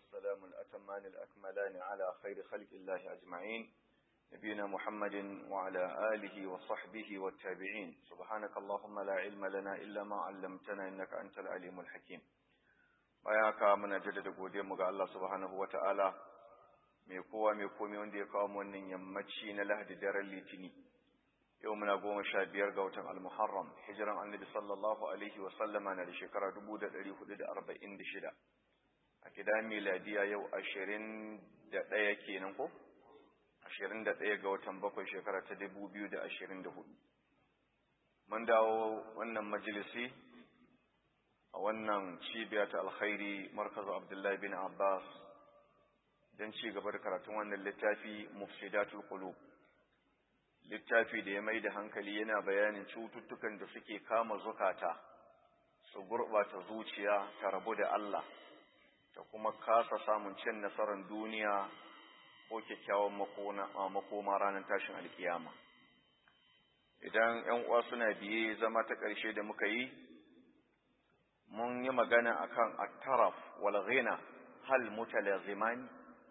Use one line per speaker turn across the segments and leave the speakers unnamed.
والسلام الأتمان الأكملان على خير خلق الله أجمعين نبينا محمد وعلى آله وصحبه والتابعين سبحانك اللهم لا علم لنا إلا ما علمتنا إنك أنت العليم الحكيم bayaka muna jaddada godiyar mu ga Allah subhanahu wataala mai kowa mai komai wanda ya kawo mu wannan yammaci na Lahadi daren Litini yau muna goma sha biyar ga watan Al-Muharram hijiran Annabi sallallahu alaihi wa sallama na da shekara 1446 a kidan miladiya yau 21 kenan ko 21 ga watan bakwai shekara ta 2024 mun dawo wannan majalisi a wannan cibiya ta alkhairi markazu abdullahi bin abbas don ci gaba da karatun wannan littafi mufsidatul qulub littafi da ya mai da hankali yana bayanin cututtukan da suke kama zukata su gurɓata zuciya ta rabu da Allah ta kuma kasa samun cin nasarar duniya ko kyakkyawan makoma ranar tashin alkiyama idan 'yan uwa suna biye zama ta ƙarshe da muka yi mun yi magana akan at-taraf wal ghina hal mutalazimani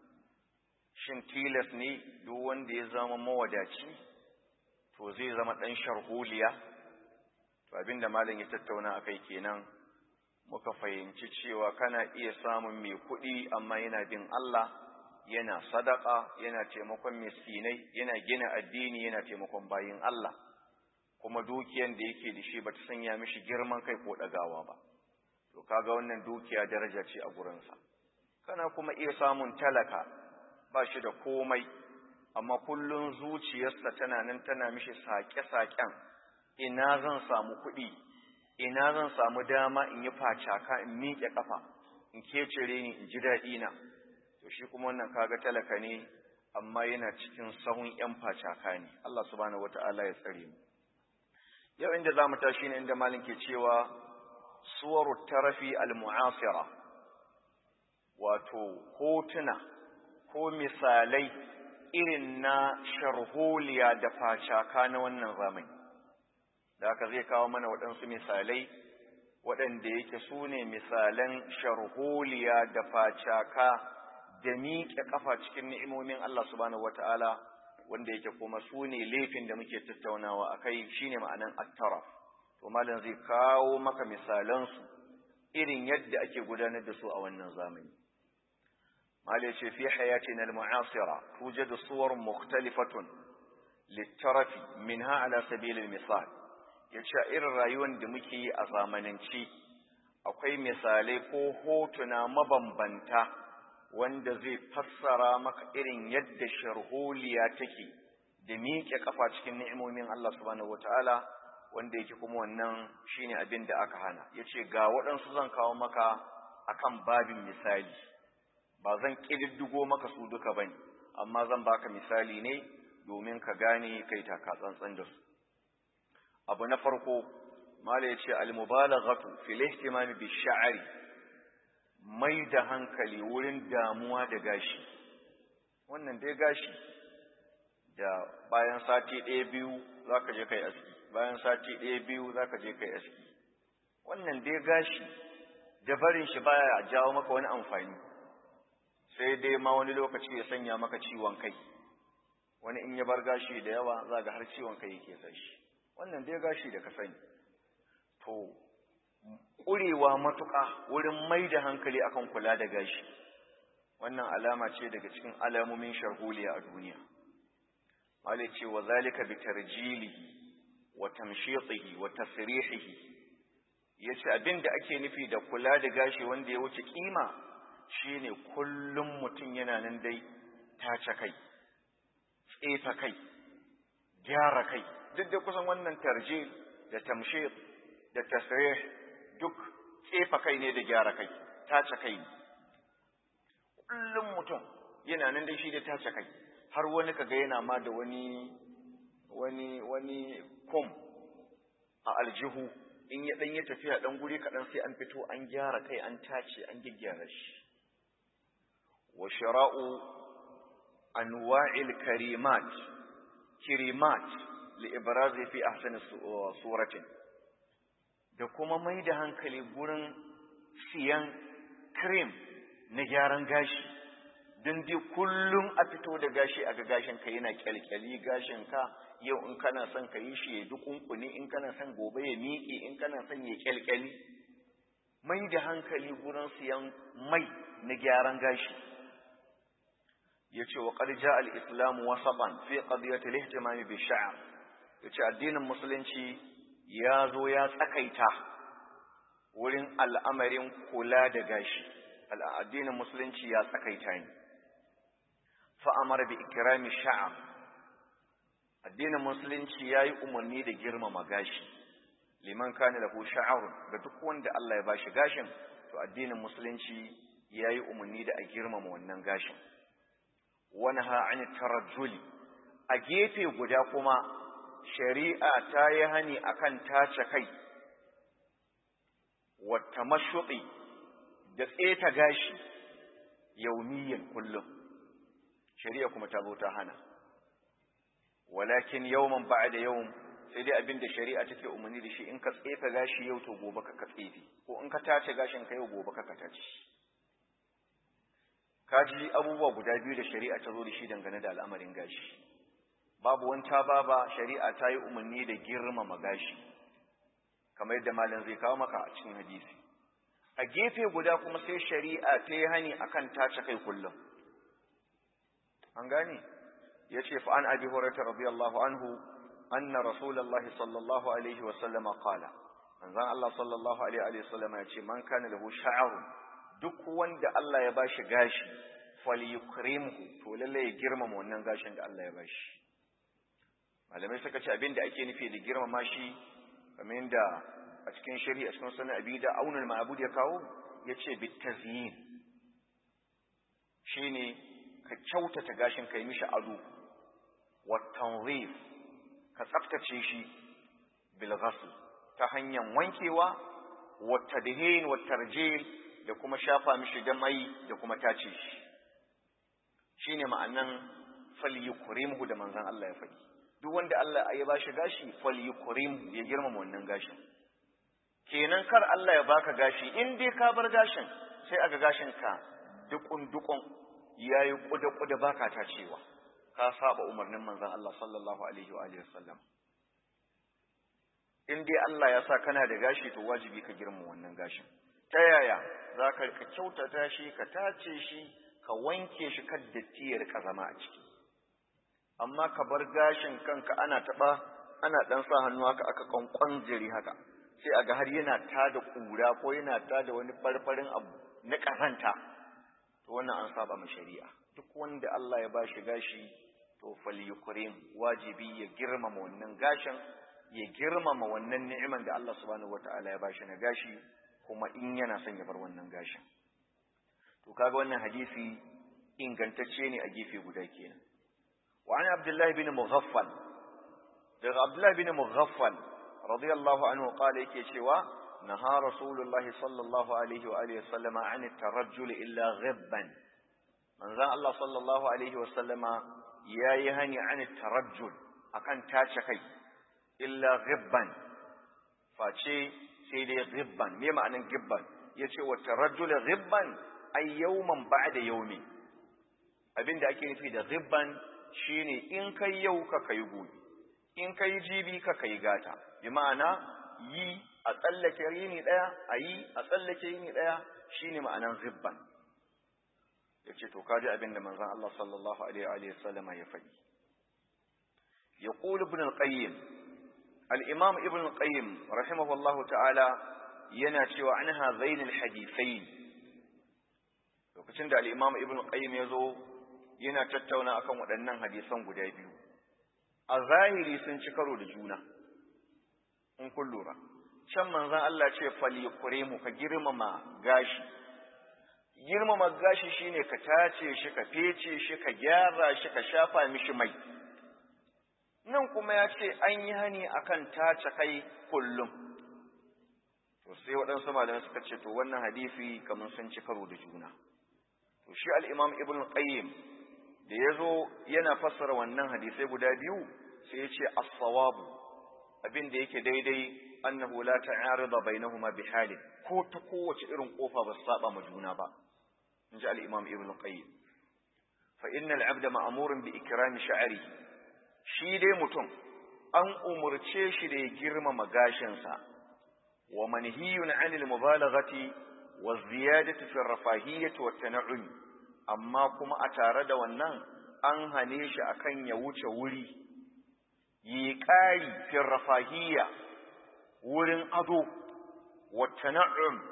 shin tilas ne duk wanda ya zama mawadaci to zai zama dan sharholiya to abinda malam ya tattauna akai kenan muka fahimci cewa kana iya samun mai kuɗi amma yana bin Allah yana sadaka yana taimakon miskinai yana gina addini yana taimakon bayin Allah kuma dukiyan da yake da shi bata sanya mishi girman kai ko ɗagawa ba to kaga wannan dukiya daraja ce a gurinsa kana kuma iya samun talaka ba shi da komai amma kullun zuciyarsa tana nan tana mishi saƙe-saƙen ina zan samu kuɗi ina zan samu dama in yi facaka in miƙe ƙafa in kecire ni in ji daɗi na to shi kuma wannan kaga talaka ne amma yana cikin sahun ƴan facaka ne Allah subhanahu wata'ala ya tsare mu yau inda zamu tashi ne inda malin ke cewa suwaru tarafi al-mu'asira wato hotuna ko misalai irin na sharholiya da facaka na wannan zamani da haka zai kawo mana waɗansu misalai waɗanda yake su ne misalan sharholiya da facaka da miƙe ƙafa cikin ni'imomin Allah subhanahu wata'ala wanda yake kuma su ne laifin da muke tattaunawa a kai shine ma'anan at-taraf to malam zai kawo maka misalansu irin yadda ake gudanar da su a wannan zamani malai ce fi hayatina al-mu'asira tujadu suwar mukhtalifatun littarafi minha ala sabilil misal yace irin rayuwar da muke yi a zamananci akwai misalai ko hotuna mabambanta wanda zai fassara maka irin yadda sharholiya take da miƙe kafa cikin ni'imomin Allah subhanahu wataala wanda yake kuma wannan shine abin da aka hana yace ga waɗansu zan kawo maka akan babin misali ba zan kididdigo maka su duka bane amma zan baka misali ne domin ka gane kai taka tsantsan da su abu na farko mala yace al mubalaghatu fil ihtimam bi sha'ri mai da hankali wurin damuwa da gashi wannan dai gashi da bayan sati ɗaya biyu zaka je kai aski bayan sati ɗaya biyu za ka je kai aski wannan dai gashi da barin shi baya jawo maka wani amfani sai dai ma wani lokaci ya sanya maka ciwon kai wani in ya bar gashi da yawa za ga har ciwon kai yake sa shi wannan dai gashi da ka sani to ƙurewa matuƙa wurin mai da hankali akan kula da gashi wannan alama ce daga cikin alamomin sharholiya a duniya Mala ce wa zalika bi tarjilihi wa tamshitihi wa tasrihihi yace abinda ake nufi da kula da gashi wanda ya wuce kima shine kullum mutum yana nan dai tace kai tsefa kai gyara kai duk da kusan wannan tarjil da tamshit da tasrih duk tsefa kai ne da gyara kai tace kai kullum mutum yana nan dai shi da tace kai har wani kaga yana ma da wani wani wani kum a aljihu in ya dan ya tafiya dan guri kaɗan sai an fito an gyara kai an tace an gyaggyara shi wa shira'u anwa'il karimat kirimat li ibrazi fi ahsani suratin da kuma mai da hankali gurin siyan cream na gyaran gashi don dai kullum a fito da gashi a ga gashin ka yana kyalkyali gashin ka yau in kana son ka yi shi ya dukunkuni in kana son gobe ya miƙe in kana son ya kyalkyali mai da hankali gurin siyan mai na gyaran gashi ya ce wa ƙarja al'islamu wasaɓan fi ƙadiyar talihtimami bi sha'ar ya ce addinin musulunci ya zo ya tsakaita wurin al'amarin kula da gashi addinin musulunci ya tsakaita ne fa'amar bi ikirami sha'ar addinin musulunci ya yi umarni da girmama gashi liman kane lahu sha'arun ga duk wanda Allah ya bashi gashin to addinin musulunci ya yi umarni da a girmama wannan gashin wani ha'ani tarajjuli a gefe guda kuma shari'a ta yi hani akan tace kai wata mashuɗi da tseta gashi yaumiyan kullum shari'a kuma ta zo ta hana walakin yawman ba'da yawm sai dai abinda shari'a take umarni da shi in ka tsefa gashi yau to gobe ka tsefe ko in ka tace gashin ka yau gobe ka tace ka ji abubuwa guda biyu da shari'a ta zo da shi dangane da al'amarin gashi babu wanta baba shari'a ta yi umarni da girmama gashi kamar yadda malam zai kawo maka a cikin hadisi a gefe guda kuma sai shari'a ta yi hani akan tace kai kullum an gane ya ce fa an abi hurairah radiyallahu anhu anna rasulullahi sallallahu alaihi wa sallama qala manzon Allah sallallahu alaihi wa sallama ya ce man kana lahu sha'arun duk wanda Allah ya bashi gashi falyukrimhu to lalle ya girmama wannan gashin da Allah ya bashi malamai suka ce abin da ake nufi da girmama shi kamar yadda a cikin shari'a cikin sunan abi da aunul ma'bud ya kawo yace bitazyin shine ka kyautata gashin kai mishi ado wa tanzif ka tsaftace shi bil ghasl ta hanyar wankewa wa tadhin wa tarjil da kuma shafa mishi da mai da kuma tace shi shine ma'anan falyukrimhu da manzon Allah ya faɗi duk wanda Allah ya bashi gashi falyukrimhu ya girmama wannan gashin kenan kar Allah ya baka gashi in dai ka bar gashin sai aga gashin ka dukun dukun yayi kuda kuda baka ta cewa ka saba umarnin manzon Allah sallallahu alaihi wa alihi wasallam in dai Allah ya sa kana da gashi to wajibi ka girmama wannan gashin ta yaya zaka ka kyautata shi ka tace shi ka wanke shi kan datti ya rika zama a ciki amma ka bar gashin kanka ana taba ana dan sa hannu haka aka kankon jiri haka sai aga har yana tada kura ko yana tada wani farfarin abu na karanta to wannan an saba ma shari'a duk wanda Allah ya bashi gashi to falyukrim wajibi ya girmama wannan gashin ya girmama wannan ni'iman da Allah subhanahu wataala ya bashi na gashi kuma in yana son ya bar wannan gashin to kaga wannan hadisi ingantacce ne a gefe guda kenan wa an abdullahi bin mughaffal daga abdullahi bin mughaffal radiyallahu anhu qala yake cewa naha rasulullah sallallahu alaihi wa alihi sallama an tarajjul illa ghibban manzon Allah sallallahu alaihi wa sallama yayi hani an tarajjul akan tace kai illa ghibban face sai dai ghibban me ma'anan ghibban yace wa tarajjul ghibban ay yawman ba'da yawmi abinda ake nufi da ghibban shine in kai yau ka kai gobe in kai jibi ka kai gata bi ma'ana yi a tsallake yini daya a yi a tsallake yini daya shine ma'anan ghibban yace to kaji abinda manzon Allah sallallahu alaihi wa sallam ya faɗi يقول ابن القيم الإمام ابن القيم رحمه الله تعالى يناتي عن هذين الحديثين lokacin da al'imam ibn qayyim ya zo yana tattauna akan waɗannan hadisan guda biyu a zahiri sun ci karo da juna in kun lura can manzan Allah ce fali mu ka girmama gashi girmama gashi shine ka tace shi ka fece shi ka gyara shi ka shafa mishi mai nan kuma ya ce an yi hani akan tace kai kullum to sai waɗansu malamai suka ce to wannan hadisi kamar sun ci karo da juna to shi al-imam ibn qayyim da yazo yana fassara wannan hadisai guda biyu sai ya ce as-sawab abin da yake daidai annahu la ta'arida bainahuma bihali ko ta kowace irin kofa ba su saba ma juna ba in ji al'imam ibn qayyim fa innal abda ma'amurin bi ikrami sha'ari shi dai mutum an umurce shi da ya girmama gashinsa wa manhiyun anil mubalaghati wa ziyadati fi rafahiyyati wa tan'um amma kuma a tare da wannan an hane shi akan ya wuce wuri yi ƙari fi rafahiyya wurin ado wa tan'um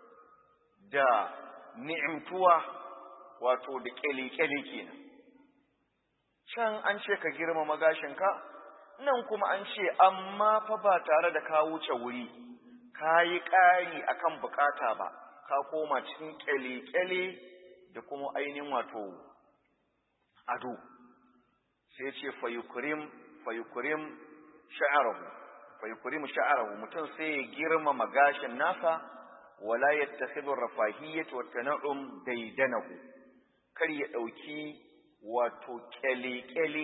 da ni'imtuwa wato da kyale-kyale kenan can an ce ka girmama gashinka nan kuma an ce amma fa ba tare da ka wuce wuri ka yi ƙari akan bukata ba ka koma cikin kyale-kyale da kuma ainihin wato ado sai ce fayukurim fayukurim sha'arahu fayukurim sha'arahu mutum sai ya girmama gashin nasa wala yattakhidhu rafahiyyata wa tan'um daidanahu kar ya dauki wato kyale-kyale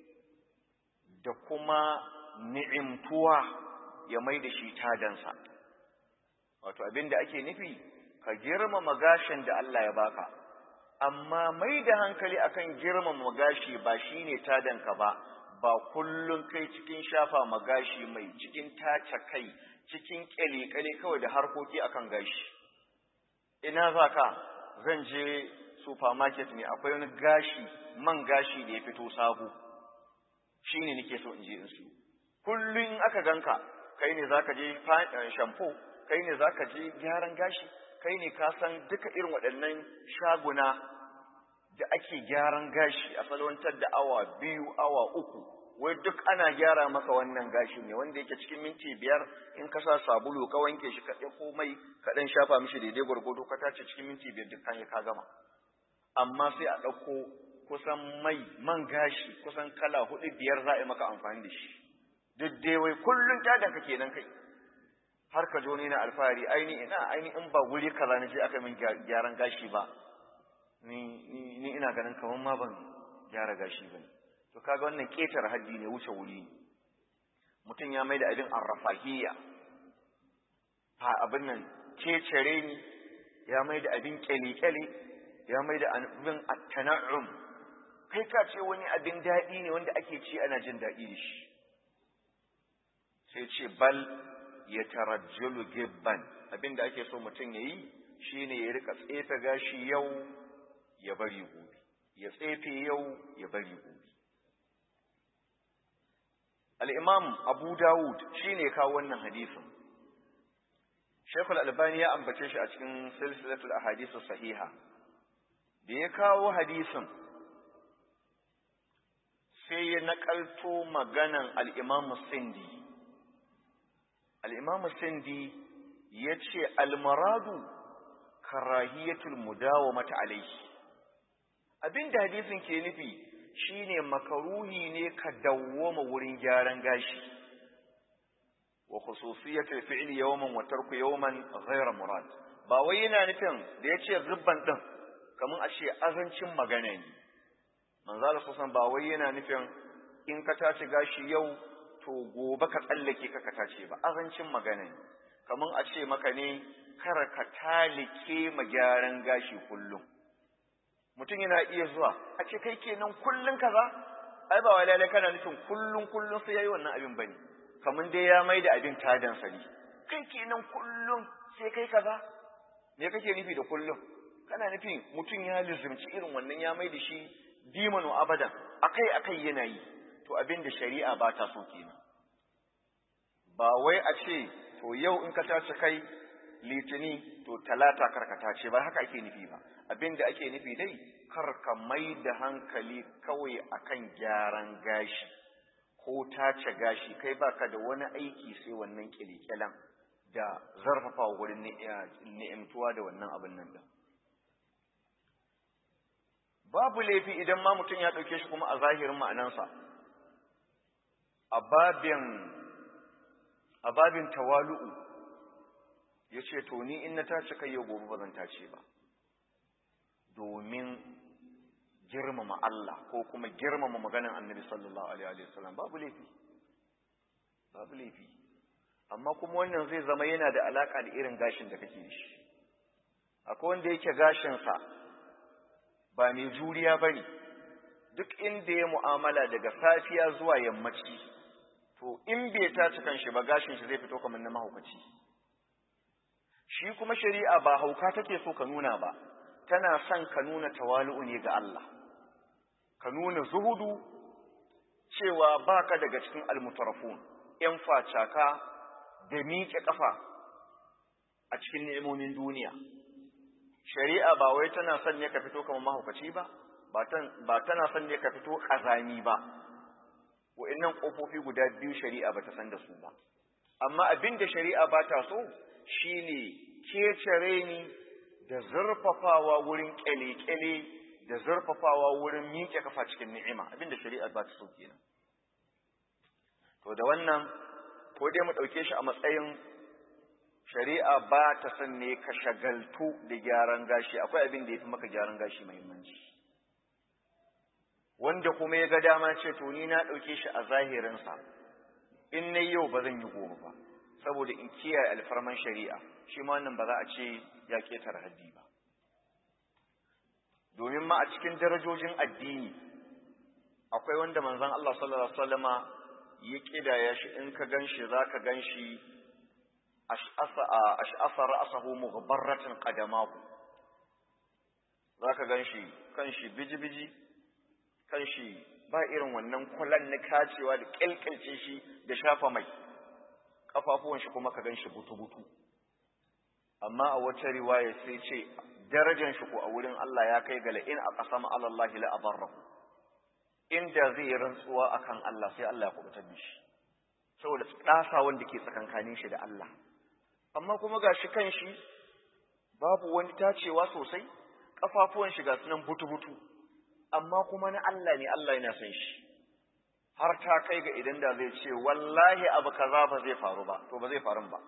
da kuma ni'imtuwa ya mai da shi tadansa wato abinda ake nufi ka girmama gashin da Allah ya baka amma mai da hankali akan girmama gashi ba shine tadanka ba ba kullun kai cikin shafa magashi mai cikin tace kai cikin kyale-kyale kawai da harkoki akan gashi ina za ka zan je supermarket ne akwai wani gashi man gashi da ya fito sabo shi ne nake so in je in su kullum aka ganka kai ne zaka je shampoo kai ne zaka je gyaran gashi kai ne ka san duka irin waɗannan shaguna da ake gyaran gashi a salwantar da awa biyu awa uku wai duk ana gyara maka wannan gashi ne wanda yake cikin minti biyar in ka sa sabulu ka wanke shi ka ɗauko mai ka ɗan shafa mishi daidai gwargwado ka tace cikin minti biyar duk kan ka gama amma sai a ɗauko kusan mai man gashi kusan kala hudu biyar za a yi maka amfani da shi duk dai wai kullum tadan ka kenan kai har ka jo ne na alfahari aini ina aini in ba wuri kaza na je aka min gyaran gashi ba ni ni ina ganin kamar ma ban gyara gashi bane to kaga wannan ketar haddi ne wuce wuri mutum ya mai da abin arrafahiyya fa abin nan kecere ni ya mai da abin kyale-kyale ya mai da abin attana'um kai ka ce wani abin daɗi ne wanda ake ci ana jin daɗi da shi sai ce bal ya tarajjalu gibban abin da ake so mutum ya yi shi ne ya rika tsefe gashi yau ya bari gobe ya tsefe yau ya bari gobe al'imam abu dawud shi ne kawo wannan hadisin shekul albani ya ambace shi a cikin silsilatul ahadisu sahiha da ya kawo hadisin sai ya naƙalto maganan al'imamu sindi al'imamu sindi ya ce almaradu karahiyatul mudawa mata alaihi abinda hadisin ke nufi shine makaruhi ne ka dawwama wurin gyaran gashi wa khususiyatul fi'li yawman wa tarku yawman ghayra murad ba wai yana nufin da yace ribban din kamar a ce azancin magana ne manzo Allah kusan ba wai yana nufin in ka tace gashi yau to gobe ka tsallake ka ka tace ba azancin magana ne kamar a ce maka ne kar ka talike ma gyaran gashi kullum mutum yana iya zuwa a ce kai kenan kullun kaza ai ba wai lalle kana nufin kullun kullun sai yayi wannan abin bane kamar dai ya mai da abin tadan sani kai kenan kullun sai kai kaza me kake nufi da kullun kana nufin mutum ya lizumci irin wannan ya mai da shi dimanu abadan akai akai yana yi to abin da shari'a ba ta so kenan ba wai a ce to yau in ka tace kai litini to talata karkata ce ba haka ake nufi ba abin da ake nufi dai kar ka mai da hankali kawai akan gyaran gashi ko tace gashi kai baka da wani aiki sai wannan kilikyalan da zarfafa wurin ni'imtuwa da wannan abin nan din babu laifi idan ma mutum ya ɗauke shi kuma a zahirin ma'anansa a babin a babin tawalu'u ya ce to ni in na tace kai yau gobe ba zan tace ba domin girmama Allah ko kuma girmama maganin annabi sallallahu alaihi wasallam babu laifi babu laifi amma kuma wannan zai zama yana da alaka da irin gashin da kake da shi akwai wanda yake gashinsa ba mai juriya ba ne duk inda ya mu'amala daga safiya zuwa yammaci to in bai tace kan shi ba gashin shi zai fito kamar na mahaukaci shi kuma shari'a ba hauka take so ka nuna ba tana son ka nuna tawali'u ne ga Allah ka nuna zuhudu cewa baka daga cikin almutarafun ‘yan facaka da miƙe ƙafa a cikin ni'imomin duniya. Shari'a ba wai tana son ne ka fito kamar mahaukaci ba, ba tana son ne ka fito ƙazami ba, wa'innan ƙofofi guda biyu shari'a ba ta san da su ba. Amma abin da shari'a ba ta so shi ne kecere ni da zurfafawa wurin ƙyale-ƙyale da zurfafawa wurin miƙe kafa cikin ni'ima, abin da shari'a ba ta so kenan. To da wannan, ko dai mu ɗauke shi a matsayin shari'a ba ta son ne ka shagaltu da gyaran gashi, akwai abin da ya fi maka gyaran gashi muhimmanci. Wanda kuma ya ga dama ce, to ni na ɗauke shi a zahirinsa, in na yau ba zan yi gobe ba, saboda in kiyaye alfarman shari'a, shi ma wannan ba za a ce ya ƙetare haddi ba. Domin ma a cikin darajojin addini, akwai wanda manzon Allah sallallahu Alaihi wasallama ya ƙidaya shi in ka gan shi za ka gan shi ash'asa ra'asahu mughbarratin qadamahu za ka gan shi kan shi biji-biji kan shi ba irin wannan kulan na kacewa da ƙilƙilce shi da shafa mai ƙafafuwan shi kuma ka gan shi butu-butu amma a wata riwaya sai ce darajar shi ko a wurin Allah ya kai ga la'in a ƙasama alallahi la abarrahu inda zai yi rantsuwa akan Allah sai Allah ya kubutar da shi saboda ɗasa wanda ke tsakankanin shi da Allah amma kuma ga shi kan shi babu wani tacewa sosai ƙafafuwan shi ga sunan butu-butu amma kuma na Allah ne Allah yana son shi har ta kai ga idan da zai ce wallahi abu kaza ba zai faru ba to ba zai faru ba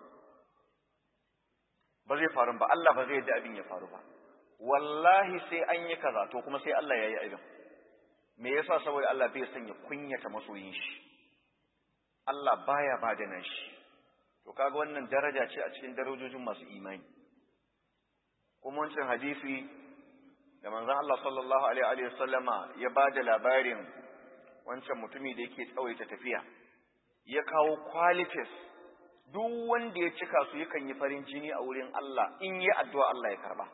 ba zai faru ba Allah ba zai yadda abin ya faru ba wallahi sai an yi kaza to kuma sai Allah ya yi abin me yasa saboda Allah bai sanya kunyata masoyin shi Allah baya ba da nashi to kaga wannan daraja ce a cikin darajojin masu imani kuma wancan hadisi da manzon Allah sallallahu alaihi wa sallama ya ba da labarin wancan mutumi da yake tsawaita tafiya ya kawo qualities duk wanda ya cika su yakan yi farin jini a wurin Allah in yi addu'a Allah ya karba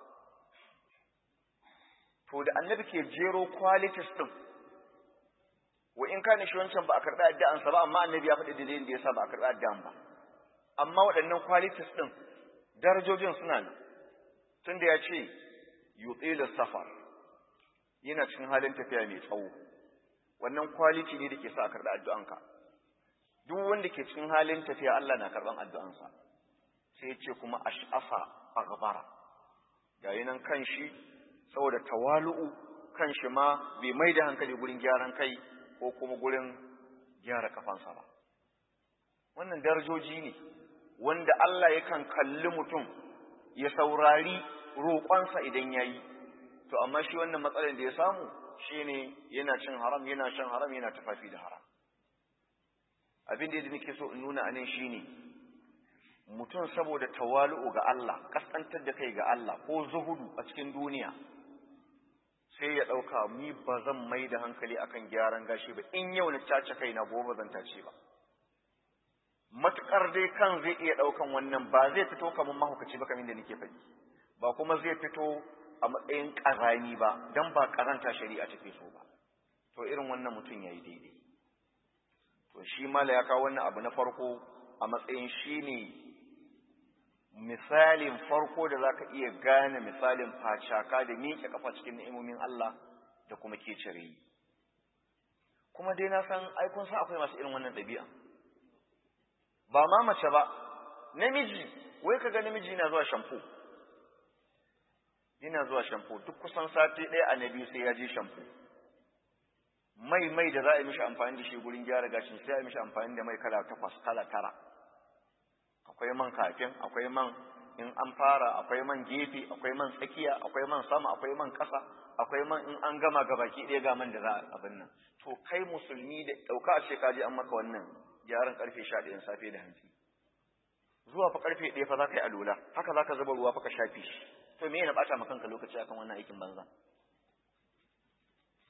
to da annabi ke jero qualities din wa in kana shi wancan ba a karɓi addu'ansa ba amma annabi ya faɗi dalilin da yasa ba a karɓi addu'an ba amma waɗannan qualities din darajojin suna nan tunda ya ce yutilu safar yana cikin halin tafiya mai tsawo wannan quality ne da ke sa a karɓi addu'anka duk wanda ke cikin halin tafiya Allah na karɓan addu'ansa sai ya ce kuma ash'afa aghbara yayin nan kan shi saboda tawalu'u kan shi ma bai mai da hankali gurin gyaran kai ko kuma gurin gyara kafansa ba wannan darajoji ne wanda Allah yakan kalli mutum ya saurari roƙonsa idan ya yi to amma shi wannan matsalar da ya samu shine yana cin haram yana shan haram yana tufafi da haram abin da nake so in nuna anan shine mutum saboda tawalu'u ga Allah kaskantar da kai ga Allah ko zuhudu a cikin duniya sai ya ɗauka ni ba zan mai da hankali akan gyaran gashi ba in yau na cace kai na gobe zan tace ba matuƙar dai kan zai iya ɗaukan wannan ba zai fito kamar mahaukaci ba kamar da nake faɗi ba kuma zai fito a matsayin ƙazani ba don ba ƙazanta shari'a take so ba to irin wannan mutum ya yi daidai to shi mala ya kawo wannan abu na farko a matsayin shi ne misalin farko da za ka iya gane misalin facaka da miƙe kafa cikin ni'imomin Allah da kuma ke cire kuma dai na san aikun sa akwai masu irin wannan ɗabi'a ba ma mace ba namiji wai ka ga namiji yana zuwa shampo yana zuwa shampo duk kusan sati ɗaya a na biyu sai ya je shampo mai mai da za a yi mishi amfani da shi gurin gyara gashin sai a yi mishi amfani da mai kala takwas kala tara akwai man kafin akwai man in an fara akwai man gefe akwai man tsakiya akwai man sama akwai man ƙasa akwai man in an gama gabaki ɗaya ga man da za a abin nan to kai musulmi da ɗauka a shekaji an maka wannan gyaran ƙarfe sha ɗayan safe da hantsi zuwa fa ƙarfe ɗaya fa za ka yi alula haka za ka zuba ruwa fa ka shafe shi to me yana ɓata ma kanka lokaci akan wannan aikin banza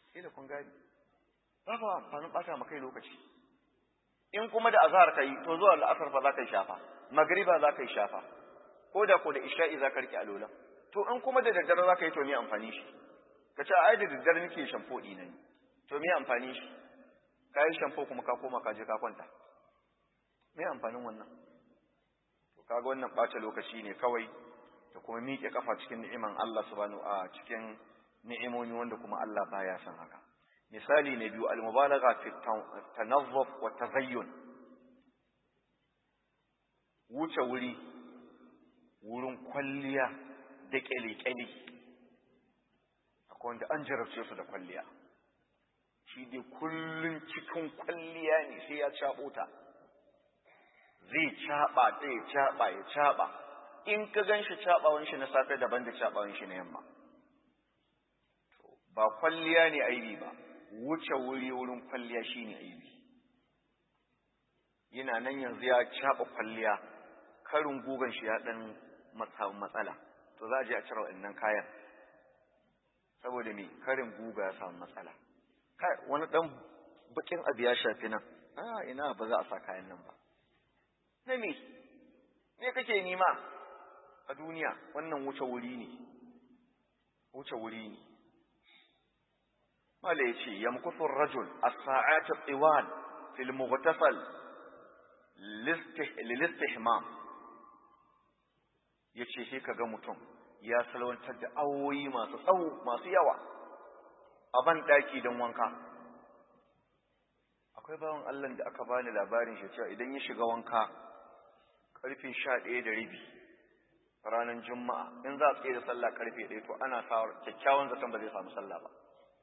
ila kun gani ba ba amfanin bata maka lokaci in kuma da azhar kai to zuwa al'asar fa za ka yi shafa magriba za ka yi shafa ko da ko da isha'i za ka rike alola to in kuma da daddare za ka yi to me amfani shi ka ce ai da daddare nake shamfo ɗina ne to me amfani shi ka yi shamfo kuma ka koma ka je ka kwanta me amfanin wannan to kaga wannan ɓata lokaci ne kawai da kuma miƙe kafa cikin ni'iman Allah subhanahu a cikin ni'imomi wanda kuma Allah baya son haka misali na biyu al-mubalagha fi tanazzuf wa tazayyun wuce wuri wurin kwalliya da kyale-kyale akwai wanda an jarabce su da kwalliya shi dai kullum cikin kwalliya ne sai ya caɓo ta zai caɓa ta ya caɓa ya caɓa in ka gan shi caɓawan shi na safe daban da caɓawan shi na yamma ba kwalliya ne aibi ba wuce wuri wurin kwalliya shi ne aibi yana nan yanzu ya caɓa kwalliya karin gugan shi ya ɗan matsala to za a je a cire waɗannan kayan saboda me karin guga ya samu matsala kai wani ɗan bakin abu ya shafi nan a ina ba za a sa kayan nan ba na me me kake nima a duniya wannan wuce wuri ne wuce wuri ne mala ya ce yamkusu rajul as-sa'at at-tiwal fil mughtasal lil-istihmam yace sai kaga mutum ya salwantar da awoyi masu tsawo masu yawa a ban daki don wanka akwai bawan Allah da aka bani labarin shi cewa idan ya shiga wanka karfe 11 da rabi ranar juma'a in za a tsaye da sallah karfe 1 to ana sa kyakkyawan zaton ba zai samu sallah ba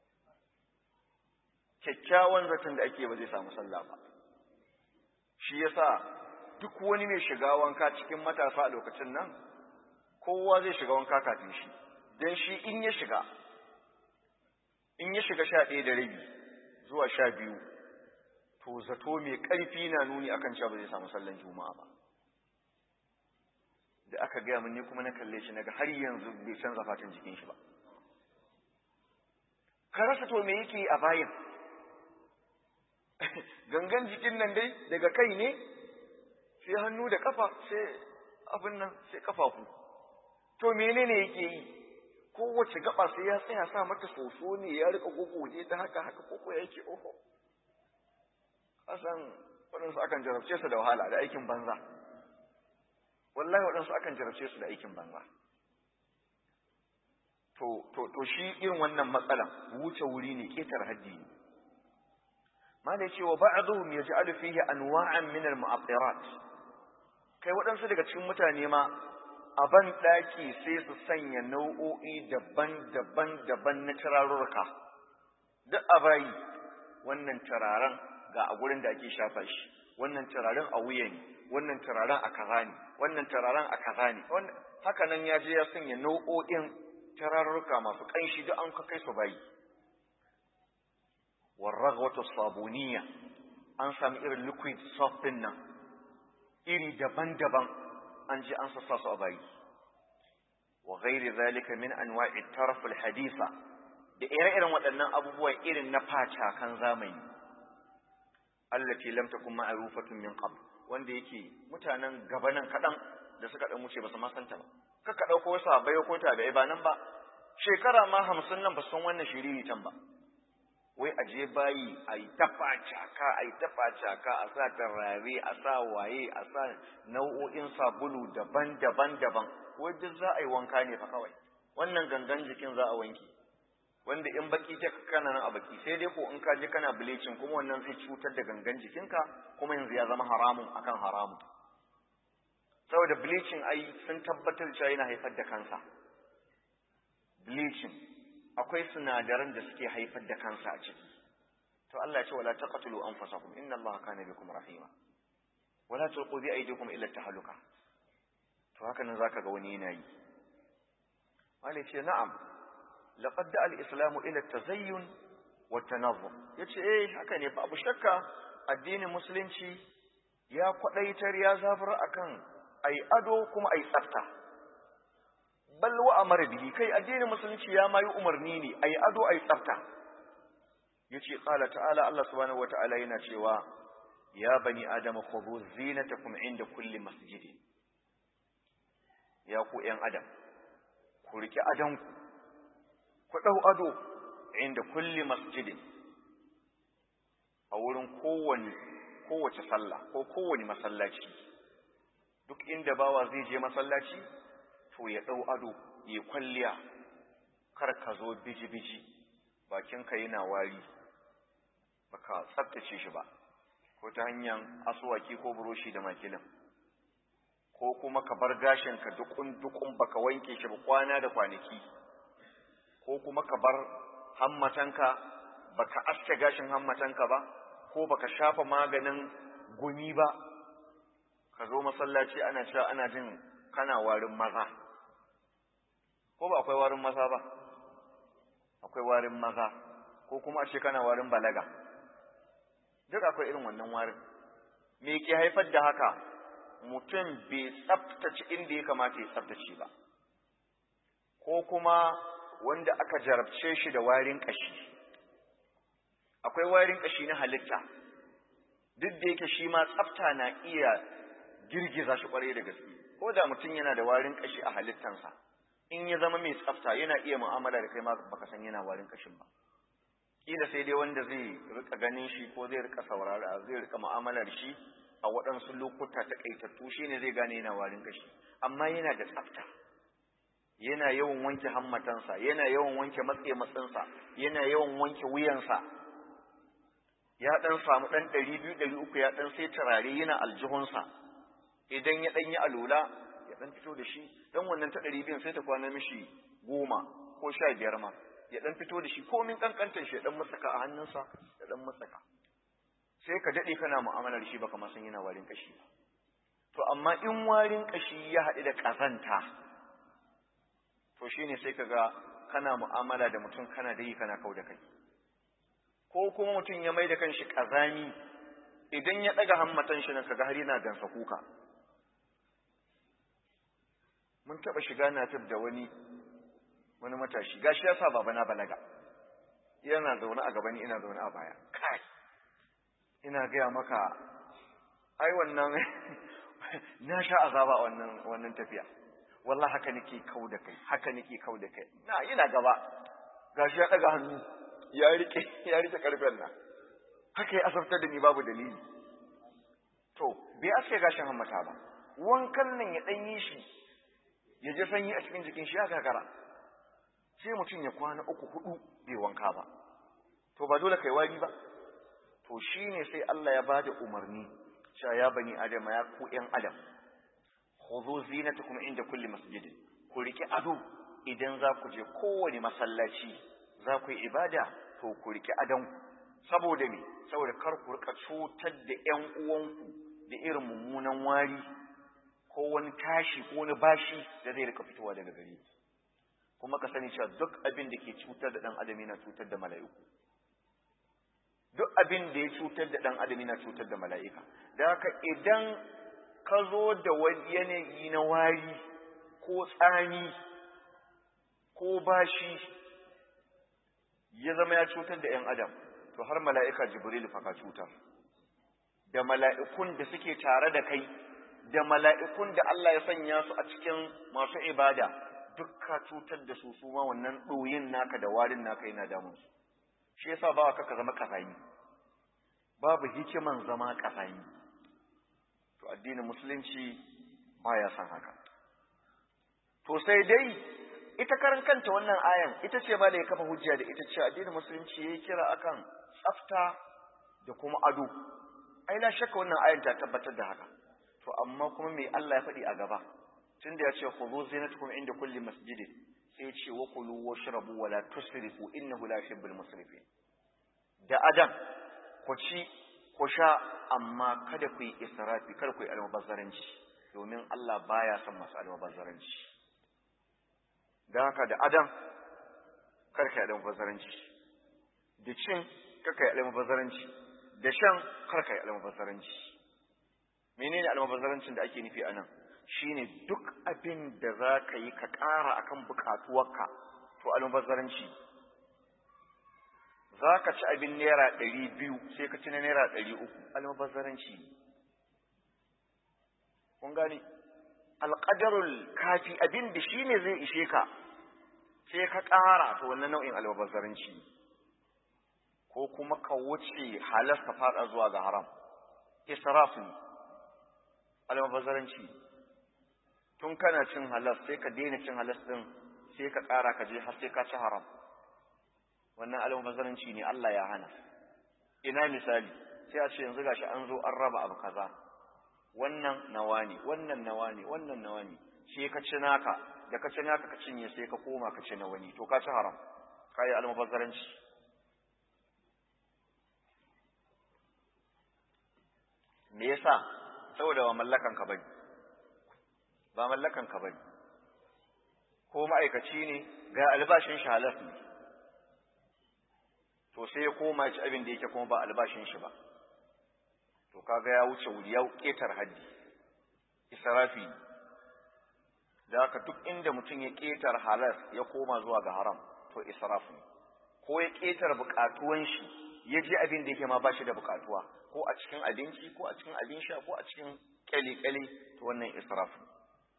kyakkyawan zaton da ake ba zai samu sallah ba shi yasa duk wani mai shiga wanka cikin matasa a lokacin nan kowa zai shiga wanka kafin shi don shi in ya shiga in ya shiga sha ɗaya da rabi zuwa sha biyu to zato mai ƙarfi na nuni akan cewa ba zai samu sallan juma'a ba da aka gaya min ni kuma na kalle shi naga har yanzu bai canza fatan jikin shi ba ka rasa to me yake a bayan gangan jikin nan dai daga kai ne sai hannu da kafa sai abin nan sai kafafu to menene yake yi kowace gaba sai ya tsaya sa mata soso ne ya rika gogoje ta haka haka koko yake oho kasan waɗansu akan jarabce su da wahala da aikin banza wallahi waɗansu akan jarabce su da aikin banza to to to shi irin wannan matsalan wuce wuri ne ketar haddi ne malai cewa ba'dhum yaj'alu fihi anwa'an min al-mu'attirat kai waɗansu daga cikin mutane ma a ban ɗaki sai su sanya nau'o'i daban-daban daban na turarurruka duk a bayi wannan turaren ga a gurin da ake shafa shi wannan turaren a wuya ne wannan turaren a kaza ne wannan turaren a kaza ne haka nan ya je ya sanya nau'o'in turarurruka masu ƙanshi duk an kai su bayi warragwata sabuniya an sami irin liquid soft din nan iri daban-daban an ji an sassa su a bayi wa ghairi zalika min anwa'i taraf hadisa da ire-iren waɗannan abubuwa irin na facakan zamani allati lam takun ma'rufatun min qabl wanda yake mutanen gabanan kadan da suka dan wuce ba su ma santa ba kaka dauko wasu abai ko ta bai ba nan ba shekara ma 50 nan ba san wannan shiriri tan ba wai a je bayi a yi tafa caka a yi tafa caka a sa tarare a sa waye a sa nau'o'in sabulu daban-daban daban wai duk za a yi wanka ne fa kawai wannan gangan jikin za a wanke wanda in baki ta kana nan a baki sai dai ko in ka je kana bleaching kuma wannan zai cutar da gangan jikinka kuma yanzu ya zama haramun akan haramun saboda bleaching ai sun tabbatar cewa yana haifar da kansa bleaching akwai sinadaran da suke haifar da kansa a ciki to Allah ya ce wala taqtulu anfusakum inna Allaha kana bikum rahima wala tulqu bi aydikum ila tahluka to haka nan zaka ga wani yana yi Allah ce na'am laqad da al-islam ila at-tazayyun wa at-tanazzum yace eh haka ne babu shakka addinin musulunci ya kwadaitar ya zafar akan ai ado kuma ai tsafta bal wa amara bihi kai addinin musulunci ya mayi umarni ne ai ado ai tsafta yace qala ta'ala Allah subhanahu wata'ala yana cewa ya bani adama khudhu zinatakum inda kulli masjidin ya ku ƴan adam ku riki adanku ku dau ado inda kulli masjidin a wurin kowane kowace sallah ko kowane masallaci duk inda bawa zai je masallaci to ya dau ado ya kwalliya kar ka zo biji-biji bakinka yana wari baka tsaftace shi ba ko ta hanyar asuwaki ko buroshi da makilin ko kuma ka bar gashinka dukun-dukun baka wanke shi ba kwana da kwanaki ko kuma ka bar hammatanka baka aske gashin hammatanka ba ko baka shafa maganin gumi ba ka zo masallaci ana cewa ana jin kana warin maza ko ba akwai warin maza ba akwai warin maza ko kuma a ce kana warin balaga duk akwai irin wannan warin me ke haifar da haka mutum bai tsaftace inda ya kamata ya tsaftace ba ko kuma wanda aka jarabce shi da warin kashi akwai warin kashi na halitta duk da yake shi ma tsafta na iya girgiza shi kwarai da gaske ko da mutum yana da warin kashi a halittansa in ya zama mai tsafta yana iya mu'amala da kai ma baka san yana warin kashin ba kila sai dai wanda zai rika ganin shi ko zai rika saurara zai rika mu'amalar shi a waɗansu lokuta ta kaitattu shine zai gane yana warin kashi amma yana da tsafta yana yawan wanke hammatansa yana yawan wanke matse matsinsa yana yawan wanke wuyansa ya ɗan samu ɗan ɗari biyu ɗari uku ya ɗan sai turare yana aljihunsa idan ya ɗan yi alula ya ɗan fito da shi dan wannan ta ɗari biyun sai ta kwana mishi goma ko sha biyar ma ya ɗan fito da shi komin ƙanƙantar shi ya ɗan matsaka a hannunsa ya ɗan matsaka sai ka daɗe kana mu'amalar shi baka ma san yana warin ƙashi ba to amma in warin ƙashi ya haɗu da ƙazanta to shine sai ka ga kana mu'amala da mutum kana dai kana kau da kai ko kuma mutum ya mai da kanshi ƙazami idan ya ɗaga hammatan shi nan kaga har yana gansa kuka mun taɓa shiga na tab da wani wani matashi gashi ya sa babana balaga yana zaune a gabani ina zaune a baya kai ina gaya maka ai wannan na sha azaba a wannan wannan tafiya wallahi haka nake kau da kai haka nake kau da kai na ina gaba gashi ya daga hannu ya rike ya rike karfen nan haka ya asabtar da ni babu dalili to bai aske gashin hammata ba wankan nan ya dan yi shi ya je sanyi a cikin jikin shi ya gagara sai mutum ya kwana uku hudu bai wanka ba to ba dole kai wari ba to shine sai Allah ya bada umarni cewa ya bani adam ya ku ƴan adam khudhu zinatakum inda kulli masjidin ku riki ado idan za ku je kowane masallaci za ku yi ibada to ku riki adon saboda me saboda kar ku rika cutar da ƴan uwanku da irin mummunan wari ko wani tashi ko wani bashi da zai rika fitowa daga gare ku kuma ka sani cewa duk abin da ke cutar da ɗan adam yana cutar da mala'iku duk abin da ya cutar da ɗan adam yana cutar da mala'ika da haka idan ka zo da wani yanayi na wari ko tsani ko bashi ya zama ya cutar da ‘yan adam to har mala'ika jibril fa ka cutar da mala'ikun da suke tare da kai da mala'ikun da Allah ya sanya su a cikin masu ibada duk ka cutar da su su ma wannan ɗoyin naka da warin naka yana damun su shi yasa ba ka zama kafani babu hikiman zama kafani to addinin musulunci baya san haka to sai dai ita karan kanta wannan ayan ita ce ma da ya kafa hujja da ita ce addinin musulunci yayi kira akan tsafta da kuma ado ai la shakka wannan ayan ta tabbatar da haka to amma kuma me Allah ya faɗi a gaba tunda ya ce khudhu zinatakum inda kulli masjidin sai ya ce wa kulu washrabu wa la tusrifu innahu la yuhibbul musrifin da adam ku ci ku sha amma kada ku yi israfi kada ku yi almubazzaranci domin Allah baya son masu almubazzaranci don haka da adam kar ka yi almubazzaranci da cin kar ka yi almubazzaranci da shan kar ka yi almubazzaranci menene almubazzarancin da ake nufi anan shine duk abin da za ka yi ka ƙara akan buƙatuwarka to almubazzaranci za ka ci abin naira ɗari biyu sai ka ci na naira ɗari uku almubazzaranci kun gani alƙadarul kafi abin da shi ne zai ishe ka sai ka ƙara to wannan nau'in almubazzaranci ko kuma ka wuce halas ka faɗa zuwa ga haram israf ne almubazzaranci tun kana cin halas sai ka daina cin halas ɗin sai ka ƙara ka je har sai ka ci haram wannan almubazzaranci ne Allah ya hana ina misali sai a ce yanzu gashi an zo an raba abu kaza wannan nawa ne wannan nawa ne wannan nawa ne sai ka ci naka da ka ci naka ka cinye sai ka koma ka ci na wani to ka ci haram ka yi almubazzaranci me yasa saboda ba mallakan ka bane ba mallakan ka bane ko ma'aikaci ne ga albashin shi halas ne to sai ya koma ci abin da yake kuma ba albashin shi ba to kaga ya wuce wuri ya ketar haddi israfi da haka duk inda mutum ya ketar halas ya koma zuwa ga haram to israf ne ko ya ketar bukatuwan shi ya je abin da yake ma ba shi da bukatuwa ko a cikin abinci ko a cikin abin sha ko a cikin kyale-kyale to wannan israf ne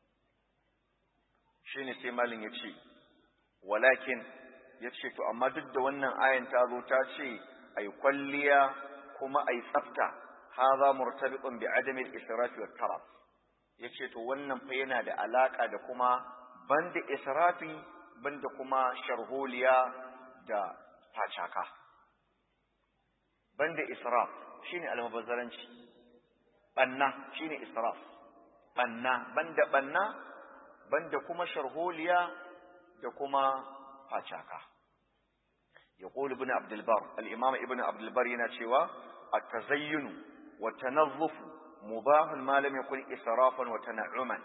shine sai malin ya ce walakin ya ce to amma duk da wannan ayan ta zo ta ce a yi kwalliya kuma a yi tsafta haza murtabiqun bi adami al-israfi wa taraf ya ce to wannan fa yana da alaka da kuma banda israfi banda kuma sharholiya da facaka banda israf shine almubazzaranci banna shine israf banna banda banna banda kuma sharholiya da kuma facaka يقول ابن عبد البر الإمام ابن عبد البر ينشوا التزين والتنظف مباح ما لم يكن إسرافا وتنعما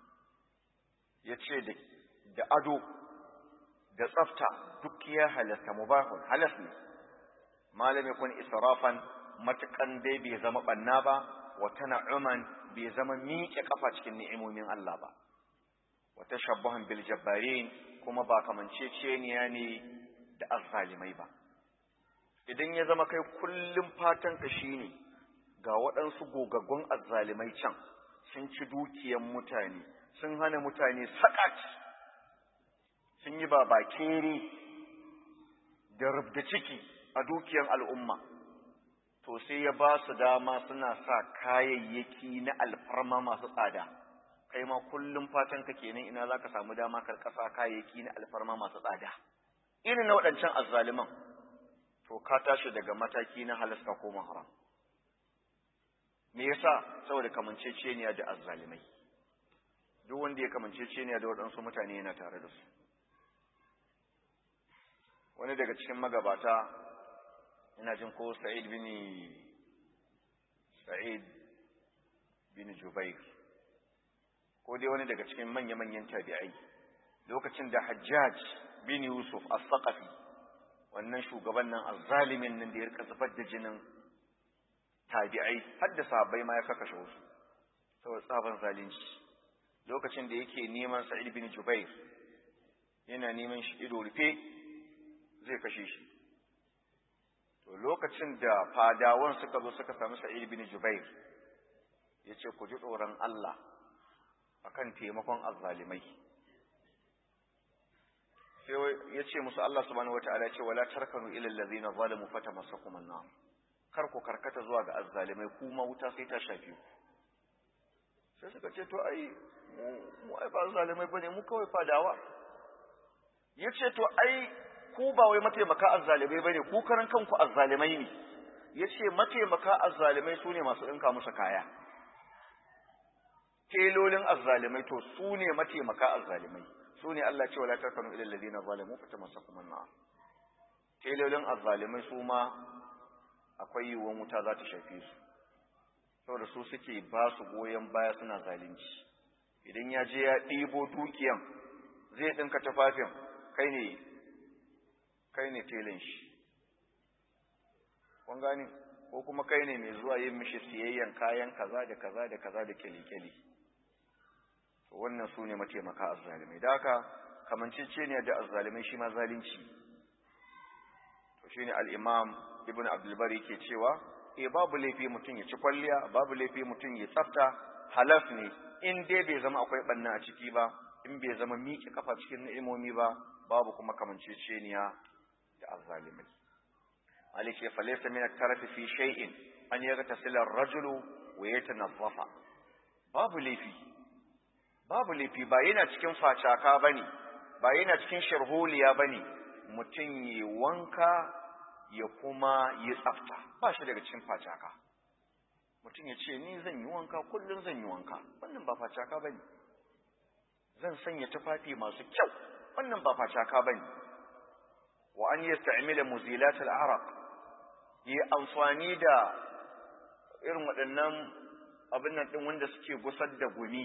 yace da ado da tsafta duk ya halasta mubahun halas ne malam yakun israfan matukan dai bai zama banna ba wa tana'uman bai zama miƙe kafa cikin ni'imomin Allah ba wa tashabbuhan bil jabbarin kuma ba kamanceceniya ne da azzalimai ba idan ya zama kai kullum fatan ka shine ga waɗansu gogaggun azzalimai can sun ci dukiyan mutane sun hana mutane sakat sun yi babakere da rubda ciki a dukiyan al'umma to sai ya ba su dama suna sa kayayyaki na alfarma masu tsada kai ma kullum fatan ka kenan ina za ka samu dama karkasa kayayyaki na alfarma masu tsada irin na waɗancan azzaliman to ka tashi daga mataki na halasta ko haram me yasa saboda kamanceceniya da azzalimai duk wanda ya kamanceceniya da waɗansu mutane yana tare da su wani daga cikin magabata ina jin ko sa'id bin sa'id bin jubair ko dai wani daga cikin manya-manyan tabi'ai lokacin da hajjaj bin Yusuf as-Saqafi wannan shugaban nan azzalimin nan da ya rika zubar da jinin tabi'ai har da sahabbai ma ya kakashe wasu saboda tsaban zalunci lokacin da yake neman Sa'id bin Jubair yana neman shi ido rufe zai kashe shi to lokacin da fadawan suka zo suka samu Sa'id bin Jubair yace ku ji tsoron Allah akan taimakon azzalimai sai ya ce musu Allah subhanahu wataala ya ce wala tarkanu ila allazina zalamu fatamassakum an-nar kar ku karkata zuwa ga azzalimai kuma wuta sai ta shafe ku sai suka ce to ai mu ai ba zalimai bane mu kawai fadawa yace to ai ku ba wai mataimaka azzalimai bane ku karan kanku azzalimai ne yace mataimaka azzalimai sune masu dinka musu kaya telolin azzalimai to su ne mataimaka azzalimai su ne Allah ce wala takanu ila alladhina zalamu fatamassakum an-nar telolin azzalimai su ma akwai yiwuwar wuta za ta shafe su saboda su suke ba su goyon baya suna zalunci idan ya je ya ɗibo dukiyan zai ɗinka tufafin kai ne kai ne telin shi kun gani ko kuma kai ne mai zuwa yin mishi siyayyan kayan kaza da kaza da kaza da kyali-kyali wannan su ne mataimaka azzalimai da haka kamancece ne da azzalimai shi ma zalunci to shine al-imam ibn abdul bari ke cewa eh babu laifi mutum ya ci kwalliya babu laifi mutum ya tsafta halaf ne in dai bai zama akwai banna a ciki ba in bai zama miƙe kafa cikin ni'imomi ba babu kuma kamanceceniya da azzalimai malik ya falaysa min at-tarafi fi shay'in an yaghtasila ar-rajulu wa yatanazzafa babu laifi babu laifi ba yana cikin facaka bane ba yana cikin sharholiya bane mutum yi wanka ya kuma yi tsafta ba shi daga cikin facaka mutum ya ce ni zan yi wanka kullum zan yi wanka wannan ba facaka bane zan sanya tufafi masu kyau wannan ba facaka bane wa an yasta'mila muzilat al-araq yi amfani da irin waɗannan abin nan ɗin wanda suke gusar da gumi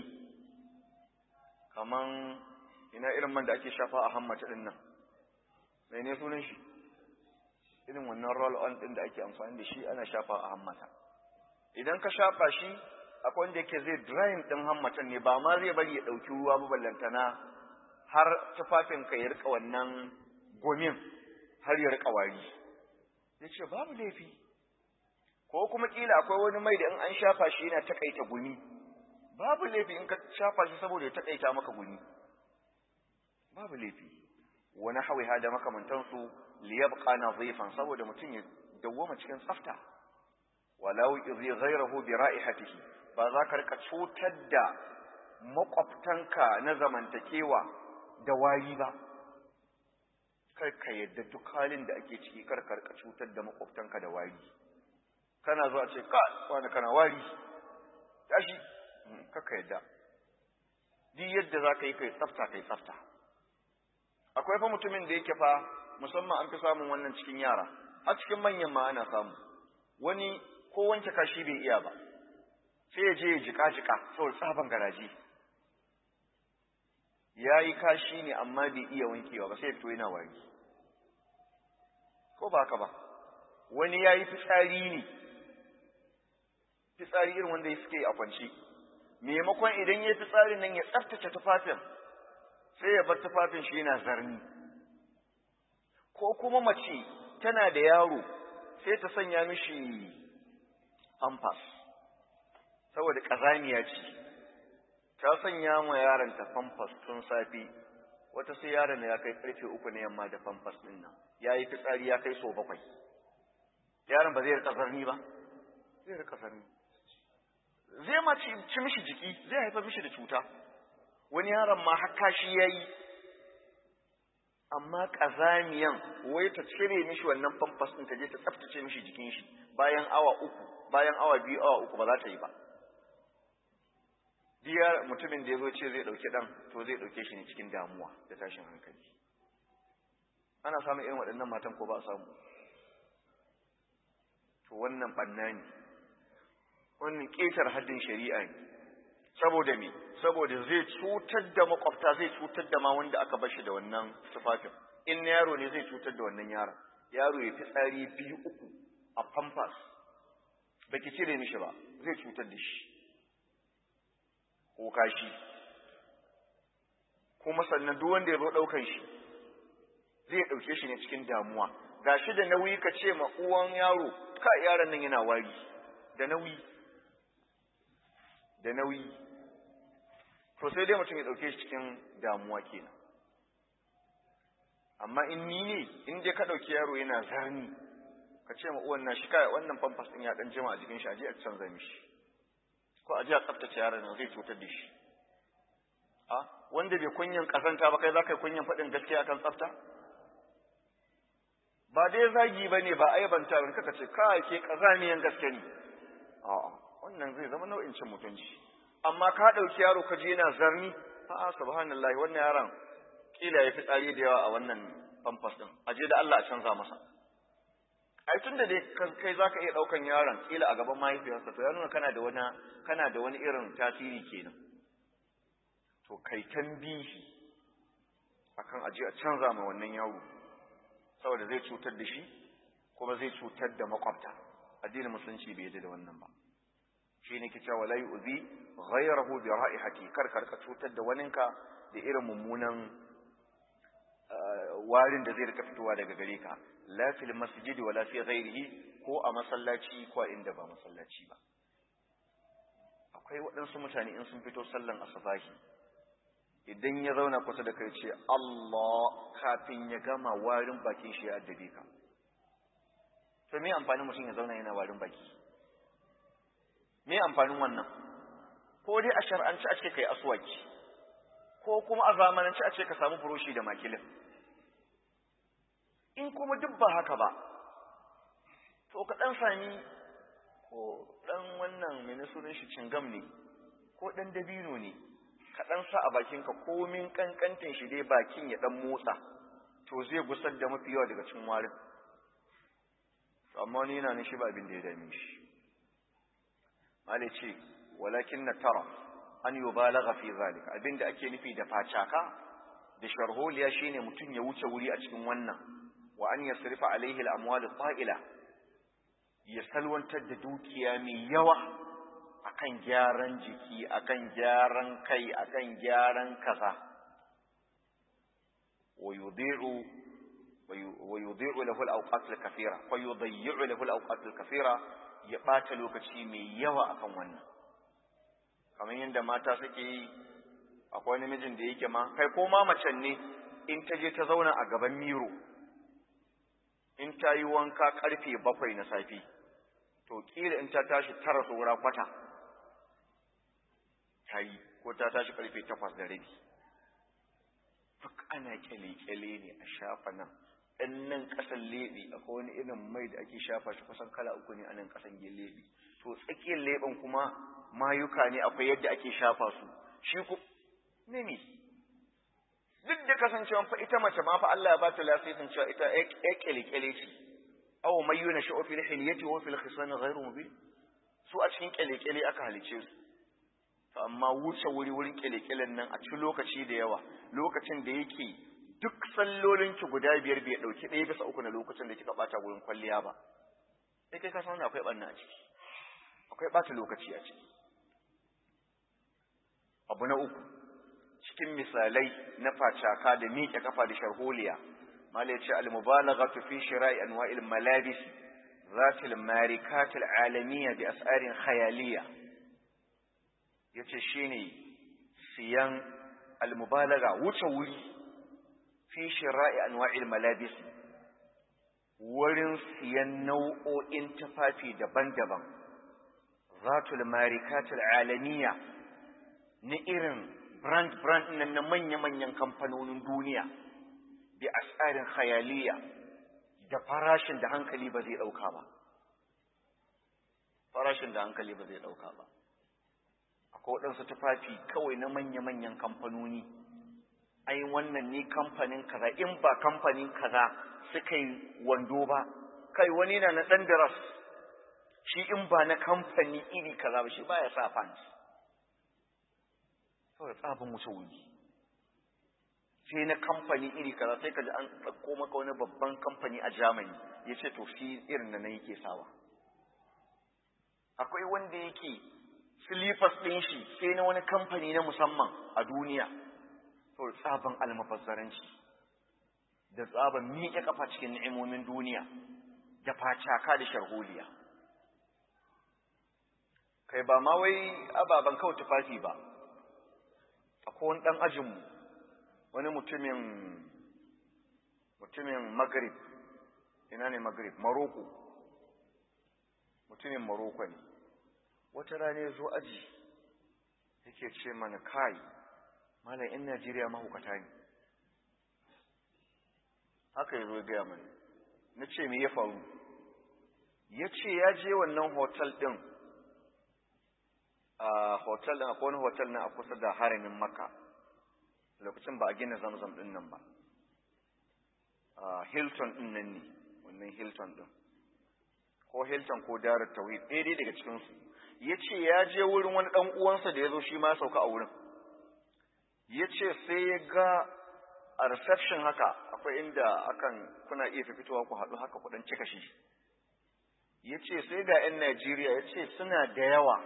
kaman ina irin man da ake shafa a hammata ɗin nan mai ne sunan shi irin wannan roll on ɗin da ake amfani da shi ana shafa a hammata idan ka shafa shi akwai wanda yake zai drying ɗin hammatan ne ba ma zai bari ya ɗauki ruwa ba ballantana har tufafinka ya rika wannan gomin har ya rika wari ya ce babu laifi ko kuma kila akwai wani mai da in an shafa shi yana takaita gumi babu laifi in ka shafa shi saboda ya takaita maka gumi babu laifi wani hawi da makamantansu liyabqa nadhifan saboda mutum ya dawwama cikin tsafta walau idhi ghayrahu bi ra'ihatihi ba za ka rika cutar da makwabtanka na zamantakewa da wari ba kar ka yadda duk halin da ake ciki kar ka rika cutar da makwabtanka da wari kana zuwa ce ka wani kana wari tashi kaka yadda duk yadda za ka yi kai tsafta kai tsafta akwai fa mutumin da yake fa musamman an fi samun wannan cikin yara a cikin manyan ma ana samu wani ko wanke kashi bai iya ba sai ya je ya jika jika saboda tsaban garaji ya yi kashi ne amma bai iya wankewa ba sai ya fito yana wari ko ba haka ba wani ya yi fitsari ne fitsari irin wanda ya suke a kwance maimakon idan ya fitsarin nan ya tsaftace tufafin sai ya bar tufafin shi yana zarni ko kuma mace tana da yaro sai ta sanya mishi amfas saboda ƙazamiya ce ta sanya ma yaron ta famfas tun safe wata sai yaron ya kai karfe uku na yamma da famfas ɗin nan ya yi fitsari ya kai so bakwai yaron ba zai rika zarni ba zai rika zarni zai ma ci mishi jiki zai haifar mishi da cuta wani yaron ma haka shi ya yi amma ƙazamiyan wai ta cire mishi wannan famfas ɗin ta je ta tsaftace mishi jikin shi bayan awa uku bayan awa biyu awa uku ba za ta yi ba biya mutumin da ya zo ce zai ɗauki ɗan to zai ɗauke shi ne cikin damuwa da tashin hankali ana samun irin waɗannan matan ko ba a samu to wannan ɓanna ne wannan ƙetar haddin shari'a ne saboda me saboda zai cutar da makwabta zai cutar da ma wanda aka bashi da wannan tufafin in na yaro ne zai cutar da wannan yaron yaro ya fitsari biyu uku a pampas baki cire mishi ba zai cutar da shi ko kashi kuma sannan duk wanda ya zo ɗaukan shi zai ɗauke shi ne cikin damuwa gashi da nauyi ka ce ma uwan yaro ka yaron nan yana wari da nauyi da nauyi to sai dai mutum ya ɗauke shi cikin damuwa kenan amma in ni ne in dai ka ɗauki yaro yana zarni ka ce ma uwan na shi kai wannan famfas ɗin ya ɗan jima a jikin shi a je a canza mishi ko a je a tsaftace yaron nan zai cutar da shi a wanda bai kunyan kasanta ba kai za ka yi kunyan faɗin gaskiya akan tsafta ba dai zagi ba ne ba aibanta ba kaka ce kai ke kazamiyan gaske ne a'a wannan zai zama nau'in cin mutunci amma ka ɗauki yaro ka je yana zarni a'a subhanallahi wannan yaron kila ya fi tsari da yawa a wannan famfas din a je da Allah a canza masa ai tun da dai kai za ka iya ɗaukan yaron kila a gaban mahaifiyarsa to ya nuna kana da wani kana da wani irin tasiri kenan to kai tambihi akan aje a canza ma wannan yaro saboda zai cutar da shi kuma zai cutar da makwabta addinin musulunci bai yadda da wannan ba shi ne kicewa wala yu'zi ghayrahu bi ra'ihati kar kar ka cutar da waninka da irin mummunan warin da zai rika fitowa daga gare ka la fil masjidi wala fi ghairihi ko a masallaci ko a inda ba masallaci ba akwai waɗansu mutane in sun fito sallan asubahi idan ya zauna kusa da kai ce Allah kafin ya gama warin bakin shi ya addabe ka to me amfanin mutum ya zauna yana warin baki me amfanin wannan ko dai a shar'anci a ce kai aswaki ko kuma a zamananci a ce ka samu furoshi da makilin in kuma duk ba haka ba to ka dan sami ko dan wannan mene sunan shi cingam ne ko dan dabino ne ka dan sa a bakinka komin kankantin shi dai bakin ya dan motsa to zai gusar da mafi yawa daga cikin warin to amma wani yana nishi ba abin da ya dame shi malai ce walakin na tara an yi balagha fi zalika abin da ake nufi da facaka da sharholiya shine mutum ya wuce wuri a cikin wannan wa an yasrifa alaihi al-amwal al-ta'ila ya salwantar da dukiya mai yawa akan gyaran jiki akan gyaran kai akan gyaran kaza wa yudhi'u wa yudhi'u lahu al-awqat al-kathira fa yudhi'u lahu al-awqat al-kathira ya bata lokaci mai yawa akan wannan kamar yadda mata suke yi akwai namijin da yake ma kai ko ma macen ne in ta je ta zauna a gaban miro in ta yi wanka karfe bakwai na safe to kila in ta tashi tara saura kwata ta yi ko ta tashi karfe takwas da rabi duk ana kyale-kyale ne a shafa nan ɗan nan ƙasan leɓe akwai wani irin mai da ake shafa shi kusan kala uku ne a nan ƙasan leɓe to tsakiyar leɓen kuma mayuka ne akwai yadda ake shafa su shi ku mimi duk da kasancewa fa ita mace ma fa Allah ya ba ta lasisin cewa ita ya kyale-kyale ce aw may yunashu fil hilyati wa fil khisan ghayru mubin su a cikin kyale-kyale aka halice su to amma wuce wuri wurin kyale-kyalen nan a cikin lokaci da yawa lokacin da yake duk sallolin ki guda biyar bai dauki ɗaya bisa uku na lokacin da kika bata wurin kwalliya ba sai kai ka san akwai banna a ciki akwai bata lokaci a ciki abu na uku cikin misalai na facaka da miƙe kafa da sharholiya malai ce al-mubalaghatu fi shira'i anwa'il malabis ذات الماركات العالمية بأسعار خيالية yace shine siyan al-mubalagha wuce wuri fi shira'i anwa'il malabis wurin siyan nau'o'in tufafi daban-daban zatul marikatul alamiya na irin brand brand nan na manya-manyan kamfanonin duniya bi asarin khayaliya da farashin da hankali ba zai dauka ba farashin da hankali ba zai dauka ba akwai waɗansu tufafi kawai na manya-manyan kamfanoni ai wannan ne kamfanin kaza in ba kamfanin kaza suka yi wando ba kai wani na na ɗan daras shi in ba na kamfani iri kaza ba shi ba ya sa pants saboda tsabin wuce wuri sai na kamfani iri kaza sai ka ji an ɗauko maka wani babban kamfani a Germany ya ce to shi irin da na yake sawa akwai wanda yake silifas ɗin shi sai na wani kamfani na musamman a duniya saboda tsaban almabazzaranci da tsaban miƙe kafa cikin ni'imomin duniya da facaka da sharholiya kai ba ma wai ababen kawai tufafi ba akwai wani ɗan ajinmu wani mutumin mutumin magrib ina ne magrib maroko mutumin maroko ne wata rana ya zo aji yake ce mana kai malam in najeriya mahukata ne haka ya zo gaya mana na ce me ya faru ya ce ya je wannan hotel ɗin a hotel ɗin akwai wani hotel na a kusa da haramin maka lokacin ba a gina zamzam ɗin nan ba hilton ɗin nan ne wannan hilton ɗin ko hilton ko darar tauhid ɗaya daga cikinsu ya ce ya je wurin wani ɗan uwansa da ya zo shi ma sauka a wurin ya ce sai ya ga a reception haka akwai inda akan kuna iya fitowa ku haɗu haka kuɗin cika shi ya ce sai ga 'yan Najeriya ya ce suna da yawa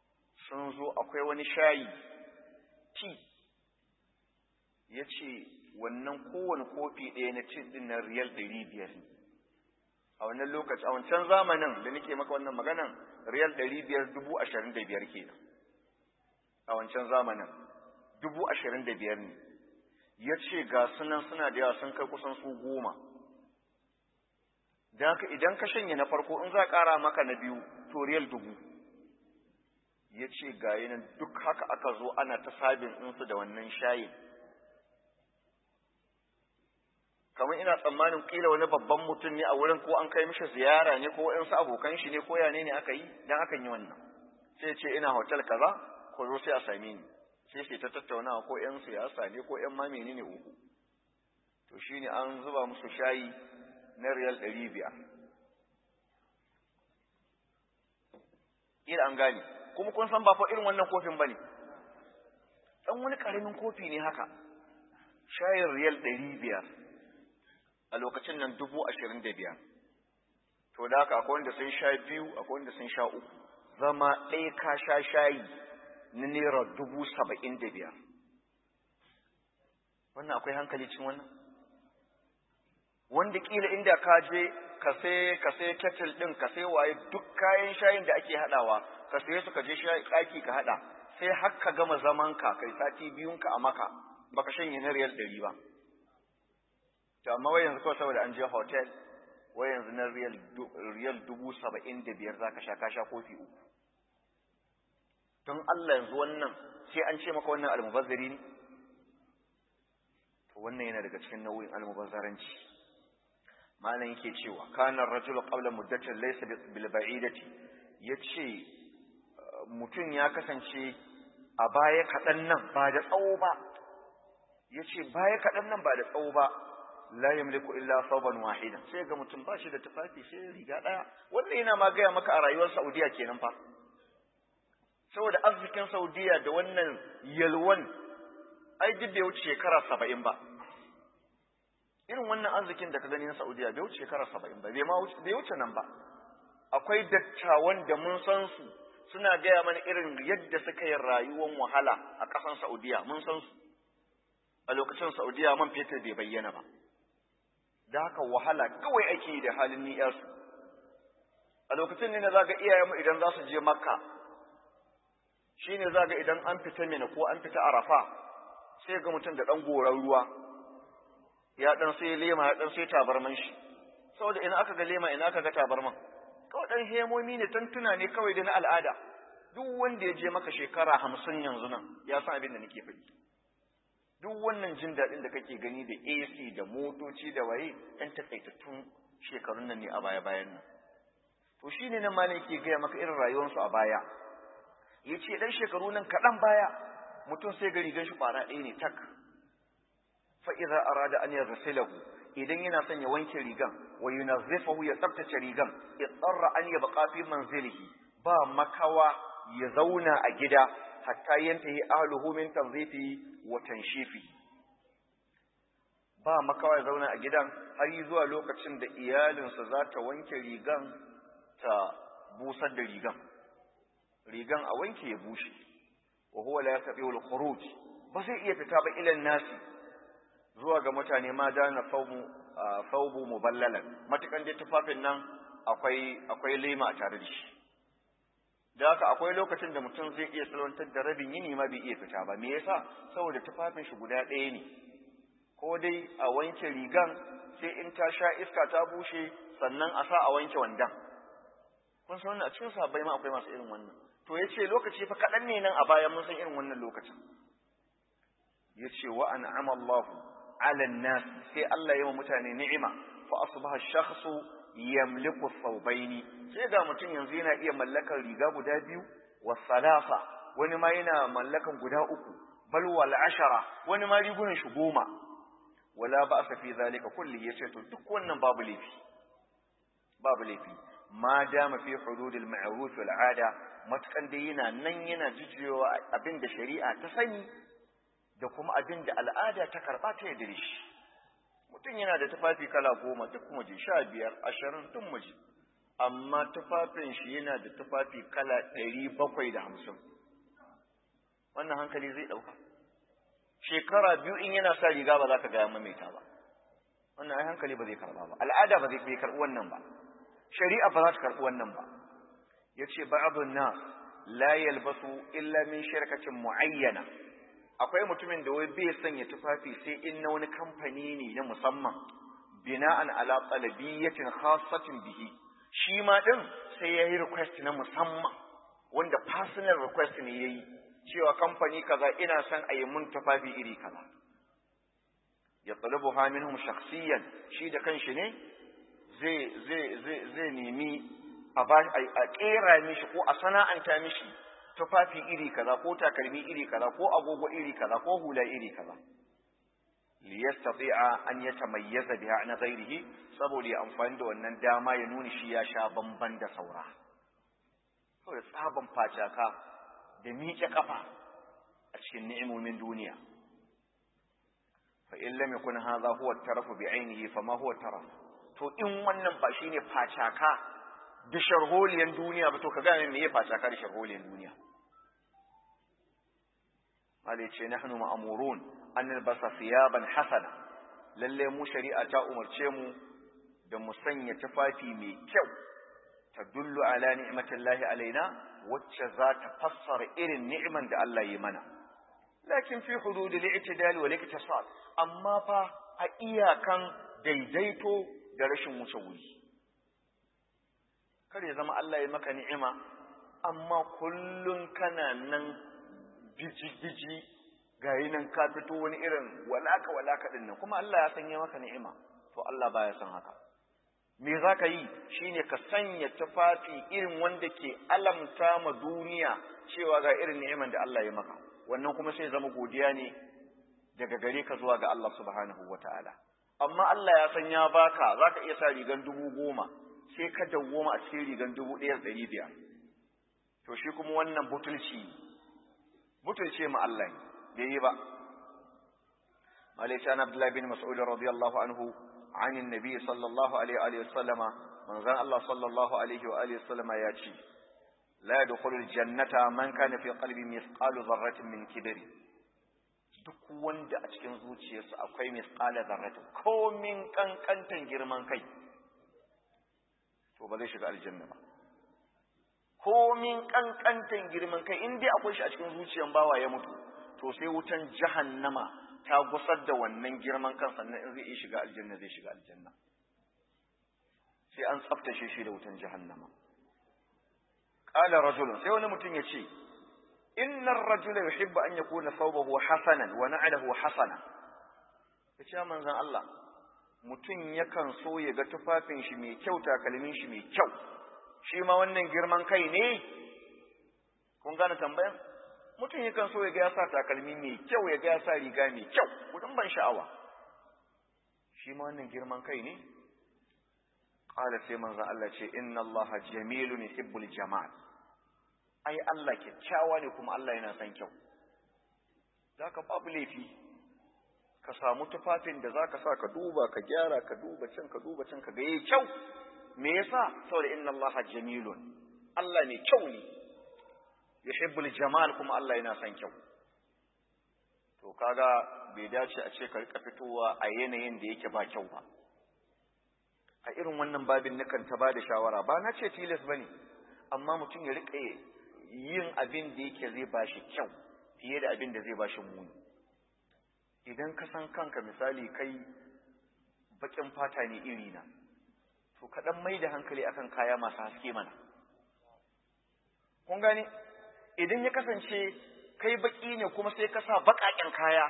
sun zo akwai wani shayi ti ya ce wannan kowane kofi ɗaya na cin ɗin na riyal ɗari biyar ne a wannan lokaci a wancan zamanin da nake maka wannan maganan riyal ɗari biyar dubu ashirin da biyar kenan a wancan zamanin dubu ashirin da biyar ne ya ce ga sunan suna da yawa sun kai kusan su goma da haka idan ka shanye na farko in za a ƙara maka na biyu to riyal dubu ya ce ga nan duk haka aka zo ana ta sabin ɗinsu da wannan shayin kamar ina tsammanin kila wani babban mutum ne a wurin ko an kai mishi ziyara ne ko waɗansu abokan shi ne ko yane ne aka yi dan akan yi wannan sai ce ina hotel kaza ko zo sai a same ni sai sai ta tattaunawa ko ƴan siyasa ne ko ƴan ma menene uku to shine an zuba musu shayi na riyal ɗari biyar kila an gane kuma kun san ba fa irin wannan kofin bane dan wani karamin kofi ne haka shayin riyal ɗari biyar a lokacin nan dubu ashirin da biyar to da haka akwai wanda sun sha biyu akwai wanda sun sha uku zama ɗaya ka sha shayi na naira dubu saba'in da biyar wannan akwai hankali cin wannan wanda kila inda ka je ka sai ka sai kettle din ka sai waye duk kayan shayin da ake hadawa ka sai su ka je ɗaki ka hada sai har ka gama zaman ka kai sati biyun ka a maka baka shanye na riyal ɗari ba to amma wai yanzu kawai saboda an je hotel wai yanzu na riyal riyal dubu saba'in da biyar zaka sha ka sha kofi uku don Allah yanzu wannan sai an ce maka wannan almubazzari ne to wannan yana daga cikin nau'in almubazzaranci malam yake cewa kana rajulu qabla muddatin laysa bil ba'idati yace mutum ya kasance a baya kaɗan nan ba da tsawo ba yace baya kaɗan nan ba da tsawo ba la yamliku illa thawban wahida sai ga mutum ba shi da tufafi sai riga daya wannan yana ma gaya maka a rayuwar Saudiya kenan fa saboda arzikin Saudiya da wannan yalwan ai duk bai wuce shekara saba'in ba irin wannan arzikin da ka gani na Saudiya bai wuce shekara saba'in ba bai ma wuce bai wuce nan ba akwai dattawan da mun san su suna gaya mana irin yadda suka yi rayuwar wahala a ƙasan Saudiya mun san su a lokacin Saudiya man fetur bai bayyana ba da haka wahala kawai ake yi da halin ni'yarsu a lokacin ne na zaga iyayenmu idan za su je makka shi ne zaga idan an fita mina ko an fita arafa sai ga mutum da ɗan goron ruwa ya ɗan sai lema ya ɗan sai tabarman shi saboda ina aka ga lema ina aka ga tabarman kawai ɗan hemomi ne tantuna ne kawai da na al'ada duk wanda ya je maka shekara hamsin yanzu nan ya san abin da nake faɗi duk wannan jin daɗin da kake gani da AC da motoci da waye ɗan takaitattun shekarun nan ne a baya bayan nan to shine nan malam yake gaya maka irin rayuwarsu a baya ya ce ɗan shekaru nan kaɗan baya mutum sai ga rigan shi ƙwara ɗaya ne tak fa idza arada an yaghsilahu idan yana son ya wanke rigan wa yunazzifahu ya tsaftace rigan idarra an yabqa fi manzilihi ba makawa ya zauna a gida hatta yantahi ahluhu min tanzifi wa tanshifi ba makawa ya zauna a gidan har yi zuwa lokacin da iyalinsa za ta wanke rigan ta busar da rigan rigan a wanke ya bushe wa huwa la yastati'u al-khuruj ba zai iya fita ba ilan nasi zuwa ga mutane ma dana fawmu fawbu muballalan matukan dai tufafin nan akwai akwai lema a tare da shi da haka akwai lokacin da mutum zai iya salwantar da rabin yini ma bai iya fita ba me yasa saboda tufafin shi guda ɗaya ne ko dai a wanke rigan sai in ta sha iska ta bushe sannan a sa a wanke wandan kun san wannan a cikin sabbai ma akwai masu irin wannan to yace lokaci fa kaɗan ne nan a baya mun san irin wannan lokacin yace wa an'ama Allah 'ala an-nas sai Allah ya wa mutane ni'ima fa asbaha ash-shakhsu yamliku thawbaini sai ga mutum yanzu yana iya mallakar riga guda biyu wa salasa wani ma yana mallakan guda uku bal wal ashara wani ma rigunan shi goma wala ba'sa fi zalika kulli yace to duk wannan babu laifi babu laifi ma dama fi hududil ma'ruf wal 'ada matukan dai yana nan yana jijiyowa abin da shari'a ta sani da kuma abin da al'ada ta karba ta yadda shi mutum yana da tufafi kala goma duk muje sha biyar ashirin duk muje amma tufafin shi yana da tufafi kala ɗari bakwai da hamsin wannan hankali zai ɗauka shekara biyu in yana sa riga ba za ka gaya maimaita ba wannan ai hankali ba zai karba ba al'ada ba zai bai karbi wannan ba shari'a ba za ta karbi wannan ba yace ba'dun nas la yalbasu illa min shirkatin muayyana akwai mutumin da wai bai sanya tufafi sai in na wani kamfani ne na musamman bina'an ala talabiyatin khassatin bihi shi ma din sai yayi request na musamman wanda personal request ne yayi cewa kamfani kaza ina son a yi mun tufafi iri kaza ya talabuha minhum shakhsiyan shi da kanshi ne zai zai zai zai nemi a ba a kera mishi ko a sana'anta mishi tufafi iri kaza ko takalmi iri kaza ko agogo iri kaza ko hula iri kaza li yastati'a an yatamayyaza biha an ghairihi saboda ya amfani da wannan dama ya nuna shi ya sha bamban da saura saboda tsaban facaka da miƙe kafa a cikin ni'imomin duniya fa in lam yakun hadha huwa at-taraf bi ainihi fa ma huwa taraf to in wannan ba shine facaka da sharholiyan duniya ba to ka gane me ya facaka da sharholiyan duniya Ali ce nahnu ma'murun an nalbasa thiyaban hasana lalle mu shari'a ta umarce mu da mu sanya tufafi mai kyau tadullu ala ni'matillahi alaina wacce za ta fassara irin ni'iman da Allah yi mana lakin fi hudud al-i'tidal wal iktisad amma fa a iyakan daidaito da rashin wuce wuri kar ya zama Allah ya maka ni'ima amma kullun kana nan biji-biji gayi nan ka fito wani irin walaka walaka din nan kuma Allah ya sanya maka ni'ima to Allah baya son haka me za ka yi shine ka sanya tufafi irin wanda ke alamta ma duniya cewa ga irin ni'iman da Allah ya maka wannan kuma sai zama godiya ne daga gare ka zuwa ga Allah subhanahu wataala amma Allah ya san ya baka za ka iya sa rigan dubu goma sai ka dawwama a cikin rigan dubu ɗaya da ɗari biyar to shi kuma wannan butulci butulce ma Allah ne bai yi ba Malaysia na Abdullahi bin Mas'ud radiyallahu anhu عن النبي صلى الله عليه وآله وسلم من ذا الله صلى الله عليه وآله وسلم ياتي لا يدخل الجنة من كان في قلبه مثقال ذرة من كبر duk wanda a cikin zuciyarsa akwai misqala zarrata ko min kankantan girman kai to ba zai shiga aljanna ba ko min kankantan girman kai in dai akwai shi a cikin zuciyar bawa ya mutu to sai wutan jahannama ta gusar da wannan girman kan sannan in zai iya shiga aljanna zai shiga aljanna sai an tsaftace shi da wutan jahannama qala rajulun sai wani mutum ya ce inna ar-rajula yuhibbu an yakuna thawbahu hasanan wa na'luhu hasana yace manzon Allah mutum yakan so ya ga tufafin shi mai kyau takalmin shi mai kyau shi ma wannan girman kai ne kun gane tambayan mutum yakan so ya ga ya sa takalmi mai kyau ya ga ya sa riga mai kyau kudin ban sha'awa shi ma wannan girman kai ne qala sai manzon Allah ce inna Allah jamilun yuhibbul jamal ai Allah kyakkyawa ne kuma Allah yana son kyau zaka babu laifi ka samu tufafin da zaka sa ka duba ka gyara ka duba can ka duba can ka ga yayi kyau me yasa saboda inna Allah jamilun Allah ne kyau ne yuhibbul jamal kuma Allah yana son kyau to kaga bai dace a ce ka rika fitowa a yanayin da yake ba kyau ba a irin wannan babin nakan ta bada shawara ba na ce tilas bane amma mutum ya rika yin abin da yake zai bashi kyau fiye da abin da zai bashi muni idan ka san kanka misali kai bakin fata ne iri na to ka dan mai da hankali akan kaya masu haske mana kun gane idan ya kasance kai baki ne kuma sai ka sa baƙaƙen kaya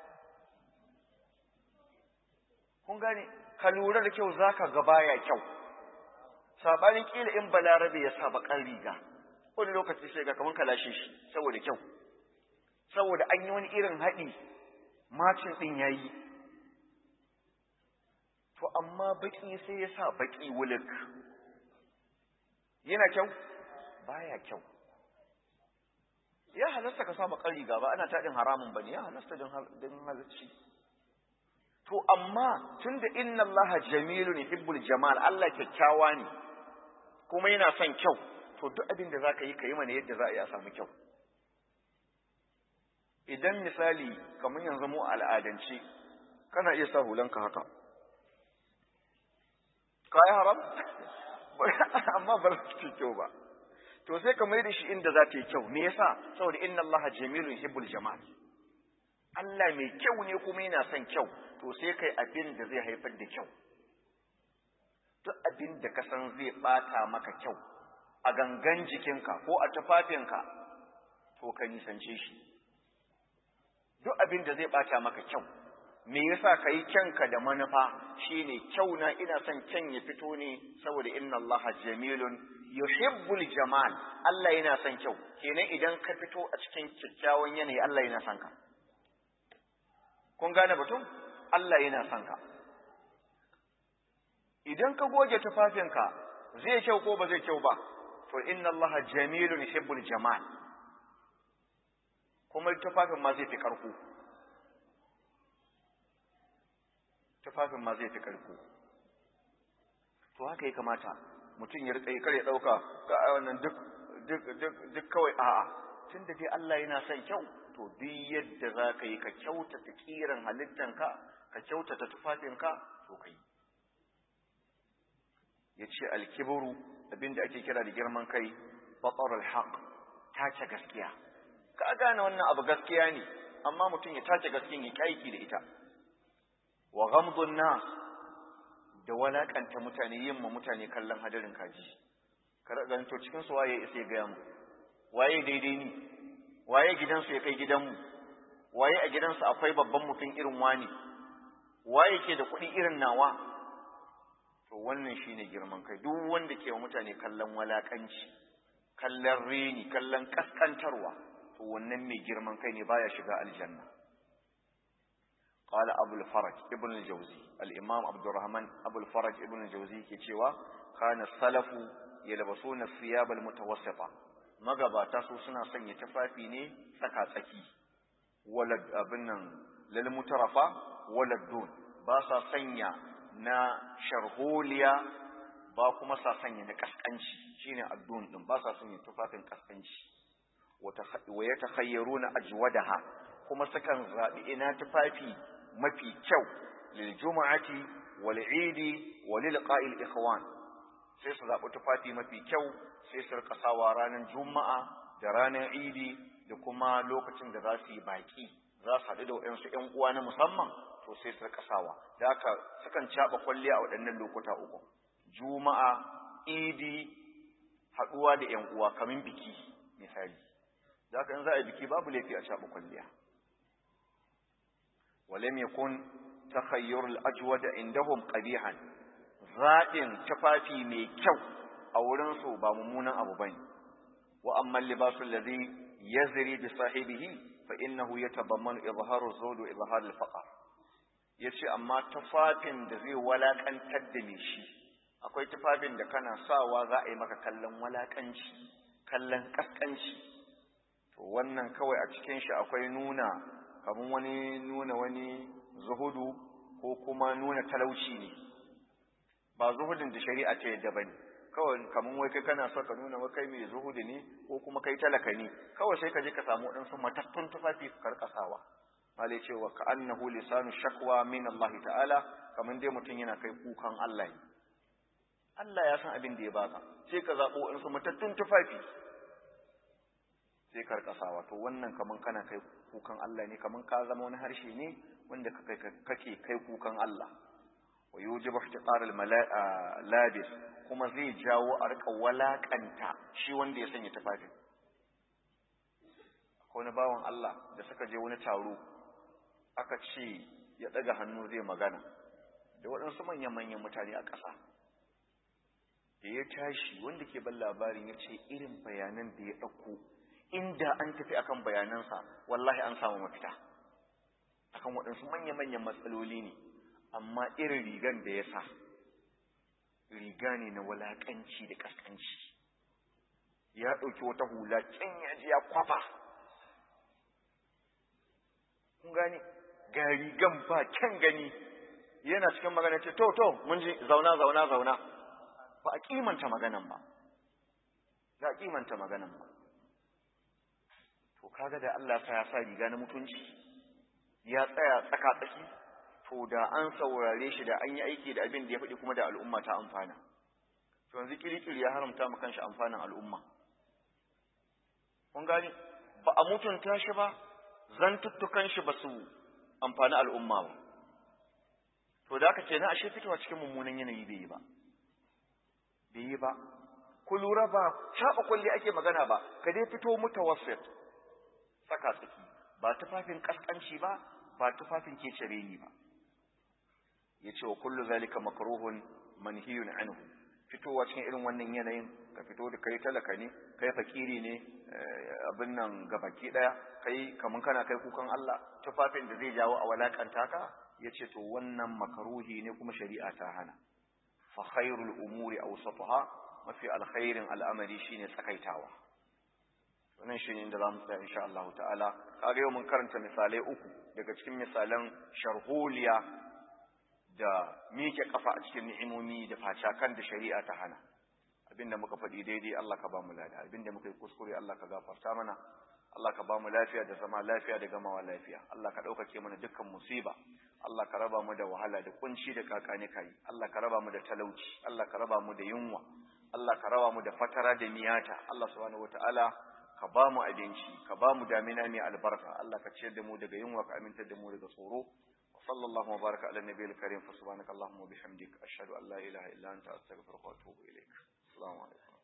kun gane ka lura da kyau zaka ga baya kyau sabanin kila in balarabe ya sa baƙar riga wani lokaci sai ga kaman ka lashe shi saboda kyau saboda an yi wani irin haɗi macin ɗin yayi to amma baki sai ya sa baki wulik yana kyau baya kyau ya halasta ka sa bakar riga ba ana taɗin haramun bane ya halasta don halarci to amma tunda inna Allah jamilun yuhibbul jamal Allah kyakkyawa ne kuma yana son kyau to duk abin da zaka yi ka yi mana yadda za a yi a samu kyau idan misali kamar yanzu mu al'adance kana iya sa hulanka haka kai haram amma ba za ta kyau ba to sai ka mai da shi inda za ta yi kyau me yasa saboda inna allaha jamilun yuhibbul jamal Allah mai kyau ne kuma yana son kyau to sai kai abin da zai haifar da kyau duk abin da ka san zai bata maka kyau a gangan jikinka ko a tufafinka to ka nisance shi duk abin da zai bata maka kyau me yasa ka yi kyanka da manufa shine kyau na ina son kyan ya fito ne saboda inna allaha jamilun yuhibbul jamal Allah yana son kyau kenan idan ka fito a cikin kyakkyawan yanayi Allah yana son ka kun gane batun Allah yana son ka idan ka goge tufafinka zai kyau ko ba zai kyau ba to inna allaha jamilun yuhibbul jamal kuma tufafin ma zai fi karko tufafin ma zai fi karko to haka ya kamata mutum ya rika kar ya dauka ga wannan duk duk duk duk kawai a'a tunda dai Allah yana son kyau to duk yadda za ka yi ka kyautata kiran halittanka ka kyautata tufafinka to kai ya ce alkiburu abinda ake kira da girman kai batsar alhaq tace gaskiya ka gane wannan abu gaskiya ne amma mutum ya tace gaskiyan ya kaiki da ita wa ghamdun nas da walakanta mutane yin ma mutane kallon hadarin kaji kar ga to cikin su waye sai ga mu waye daidai ni waye gidansu ya kai gidanmu waye a gidansu akwai babban mutum irin wani waye ke da kuɗi irin nawa to wannan shine girman kai duk wanda ke wa mutane kallon walakanci kallon reni kallon kaskantarwa to wannan mai girman kai ne baya shiga aljanna قال أبو الفرج ابن الجوزي الإمام عبد الرحمن أبو الفرج ابن الجوزي كتشوا كان السلف يلبسون الثياب المتوسطة magabata su suna sanya tufafi ne tsaka-tsaki walad abin nan lal mutarafa walad dun ba sa sanya na sharholiya ba kuma sa sanya na kaskanci shine addun din ba sa sanya tufafin kaskanci wa yatakhayyaruna ajwadaha kuma sukan zabi ina tufafi mafi kyau lil jumu'ati wal idi wa lil qa'il ikhwan sai su zabi tufafi mafi kyau sai su rika sawa ranar juma'a da ranar idi da kuma lokacin da za su yi baki za su haɗu da waɗansu ‘yan uwa na musamman to sai su rika sawa da haka sukan caɓa kwalliya a waɗannan lokuta uku juma'a idi haɗuwa da ‘yan uwa kamin biki misali da haka in za a yi biki babu laifi a caɓa kwalliya ولم يكن تخير الأجود عندهم قبيحا zaɗin tufafi mai kyau a wurinsu ba mummunan abu bane wa amma libasu alladhi yazri bi sahibihi fa innahu yatabammanu izharu zawd wa izhar al-faqr yace amma tufafin da zai walakantar da me shi akwai tufafin da kana sawa za a yi maka kallon walakanci kallon kaskanci to wannan kawai a cikin shi akwai nuna kamar wani nuna wani zuhudu ko kuma nuna talauci ne ba zuhudin da shari'a ta yadda bane kawai kaman wai kai kana so ka nuna wa kai mai zuhudi ne ko kuma kai talaka ne kawai sai ka je ka samu waɗansu matattun tufafi ka karkasawa malai ce wa ka'annahu lisanu shakwa min Allah ta'ala kaman dai mutum yana kai kukan Allah ne Allah ya san abin da ya baka sai ka zaɓo waɗansu matattun tufafi sai karkasawa to wannan kaman kana kai kukan Allah ne kaman ka zama wani harshe ne wanda kake kai kukan Allah wa yujibu ihtiqar al-labis kuma zai jawo a rika walakanta shi wanda ya sanya tufafin akwai wani bawan Allah da suka je wani taro aka ce ya daga hannu zai magana da waɗansu manyan-manyan mutane a ƙasa da ya tashi wanda ke ban labarin ya ce irin bayanan da ya ɗauko inda an tafi akan bayanansa wallahi an samu mafita akan waɗansu manya-manyan matsaloli ne amma irin rigan da ya sa riga ne na walaƙanci da ƙasƙanci ya ɗauki wata hula can ya ji ya kwafa kun gani ga rigan ba kyan gani yana cikin magana ce to to mun ji zauna zauna zauna ba a kimanta maganan ba ba a kimanta maganan ba to kaga da Allah sa ya sa riga na mutunci ya tsaya tsaka tsaki to da an saurare shi da an yi aiki da abin da ya faɗi kuma da al'umma ta amfana to yanzu kirikiri ya haramta mu kanshi amfanin al'umma kun gani ba a mutunta shi ba zantuttukan shi ba su amfani al'umma ba to da aka ce na ashe fitowa cikin mummunan yanayi bai yi ba bai yi ba ku lura ba shaɓa kulli ake magana ba ka dai fito mutawassit saka tsaki ba tufafin kaskanci ba ba tufafin kecere ni ba yace wa kullu zalika makruhun manhiyun anhu fitowa cikin irin wannan yanayin ka fito da kai talaka ne kai fakiri ne abin nan gabaki daya kai kaman kana kai kukan Allah tufafin da zai jawo a walakanta ka yace to wannan makruhi ne kuma shari'a ta hana fa khairul umuri awsatuha mafi alkhairin al'amari shine tsakaitawa wannan shine inda zamu tsaya insha Allah ta'ala kaga yau mun karanta misalai uku daga cikin misalan sharholiya da miƙe kafa a cikin ni'imomi da facakan da shari'a ta hana abinda muka faɗi daidai Allah ka ba mu lada abinda muka yi kuskure Allah ka gafarta mana Allah ka ba mu lafiya da zama lafiya da gamawa lafiya Allah ka ɗaukake mana dukkan musiba Allah ka raba mu da wahala da kunci da kakani kai Allah ka raba mu da talauci Allah ka raba mu da yunwa Allah ka raba mu da fatara da miyata Allah subhanahu wataala ka ba mu abinci ka ba mu damina mai albarka Allah ka ciyar da mu daga yunwa ka amintar da mu daga tsoro وصلى الله وبارك على النبي الكريم فسبحانك اللهم وبحمدك أشهد أن لا إله إلا أنت أستغفرك وأتوب إليك السلام عليكم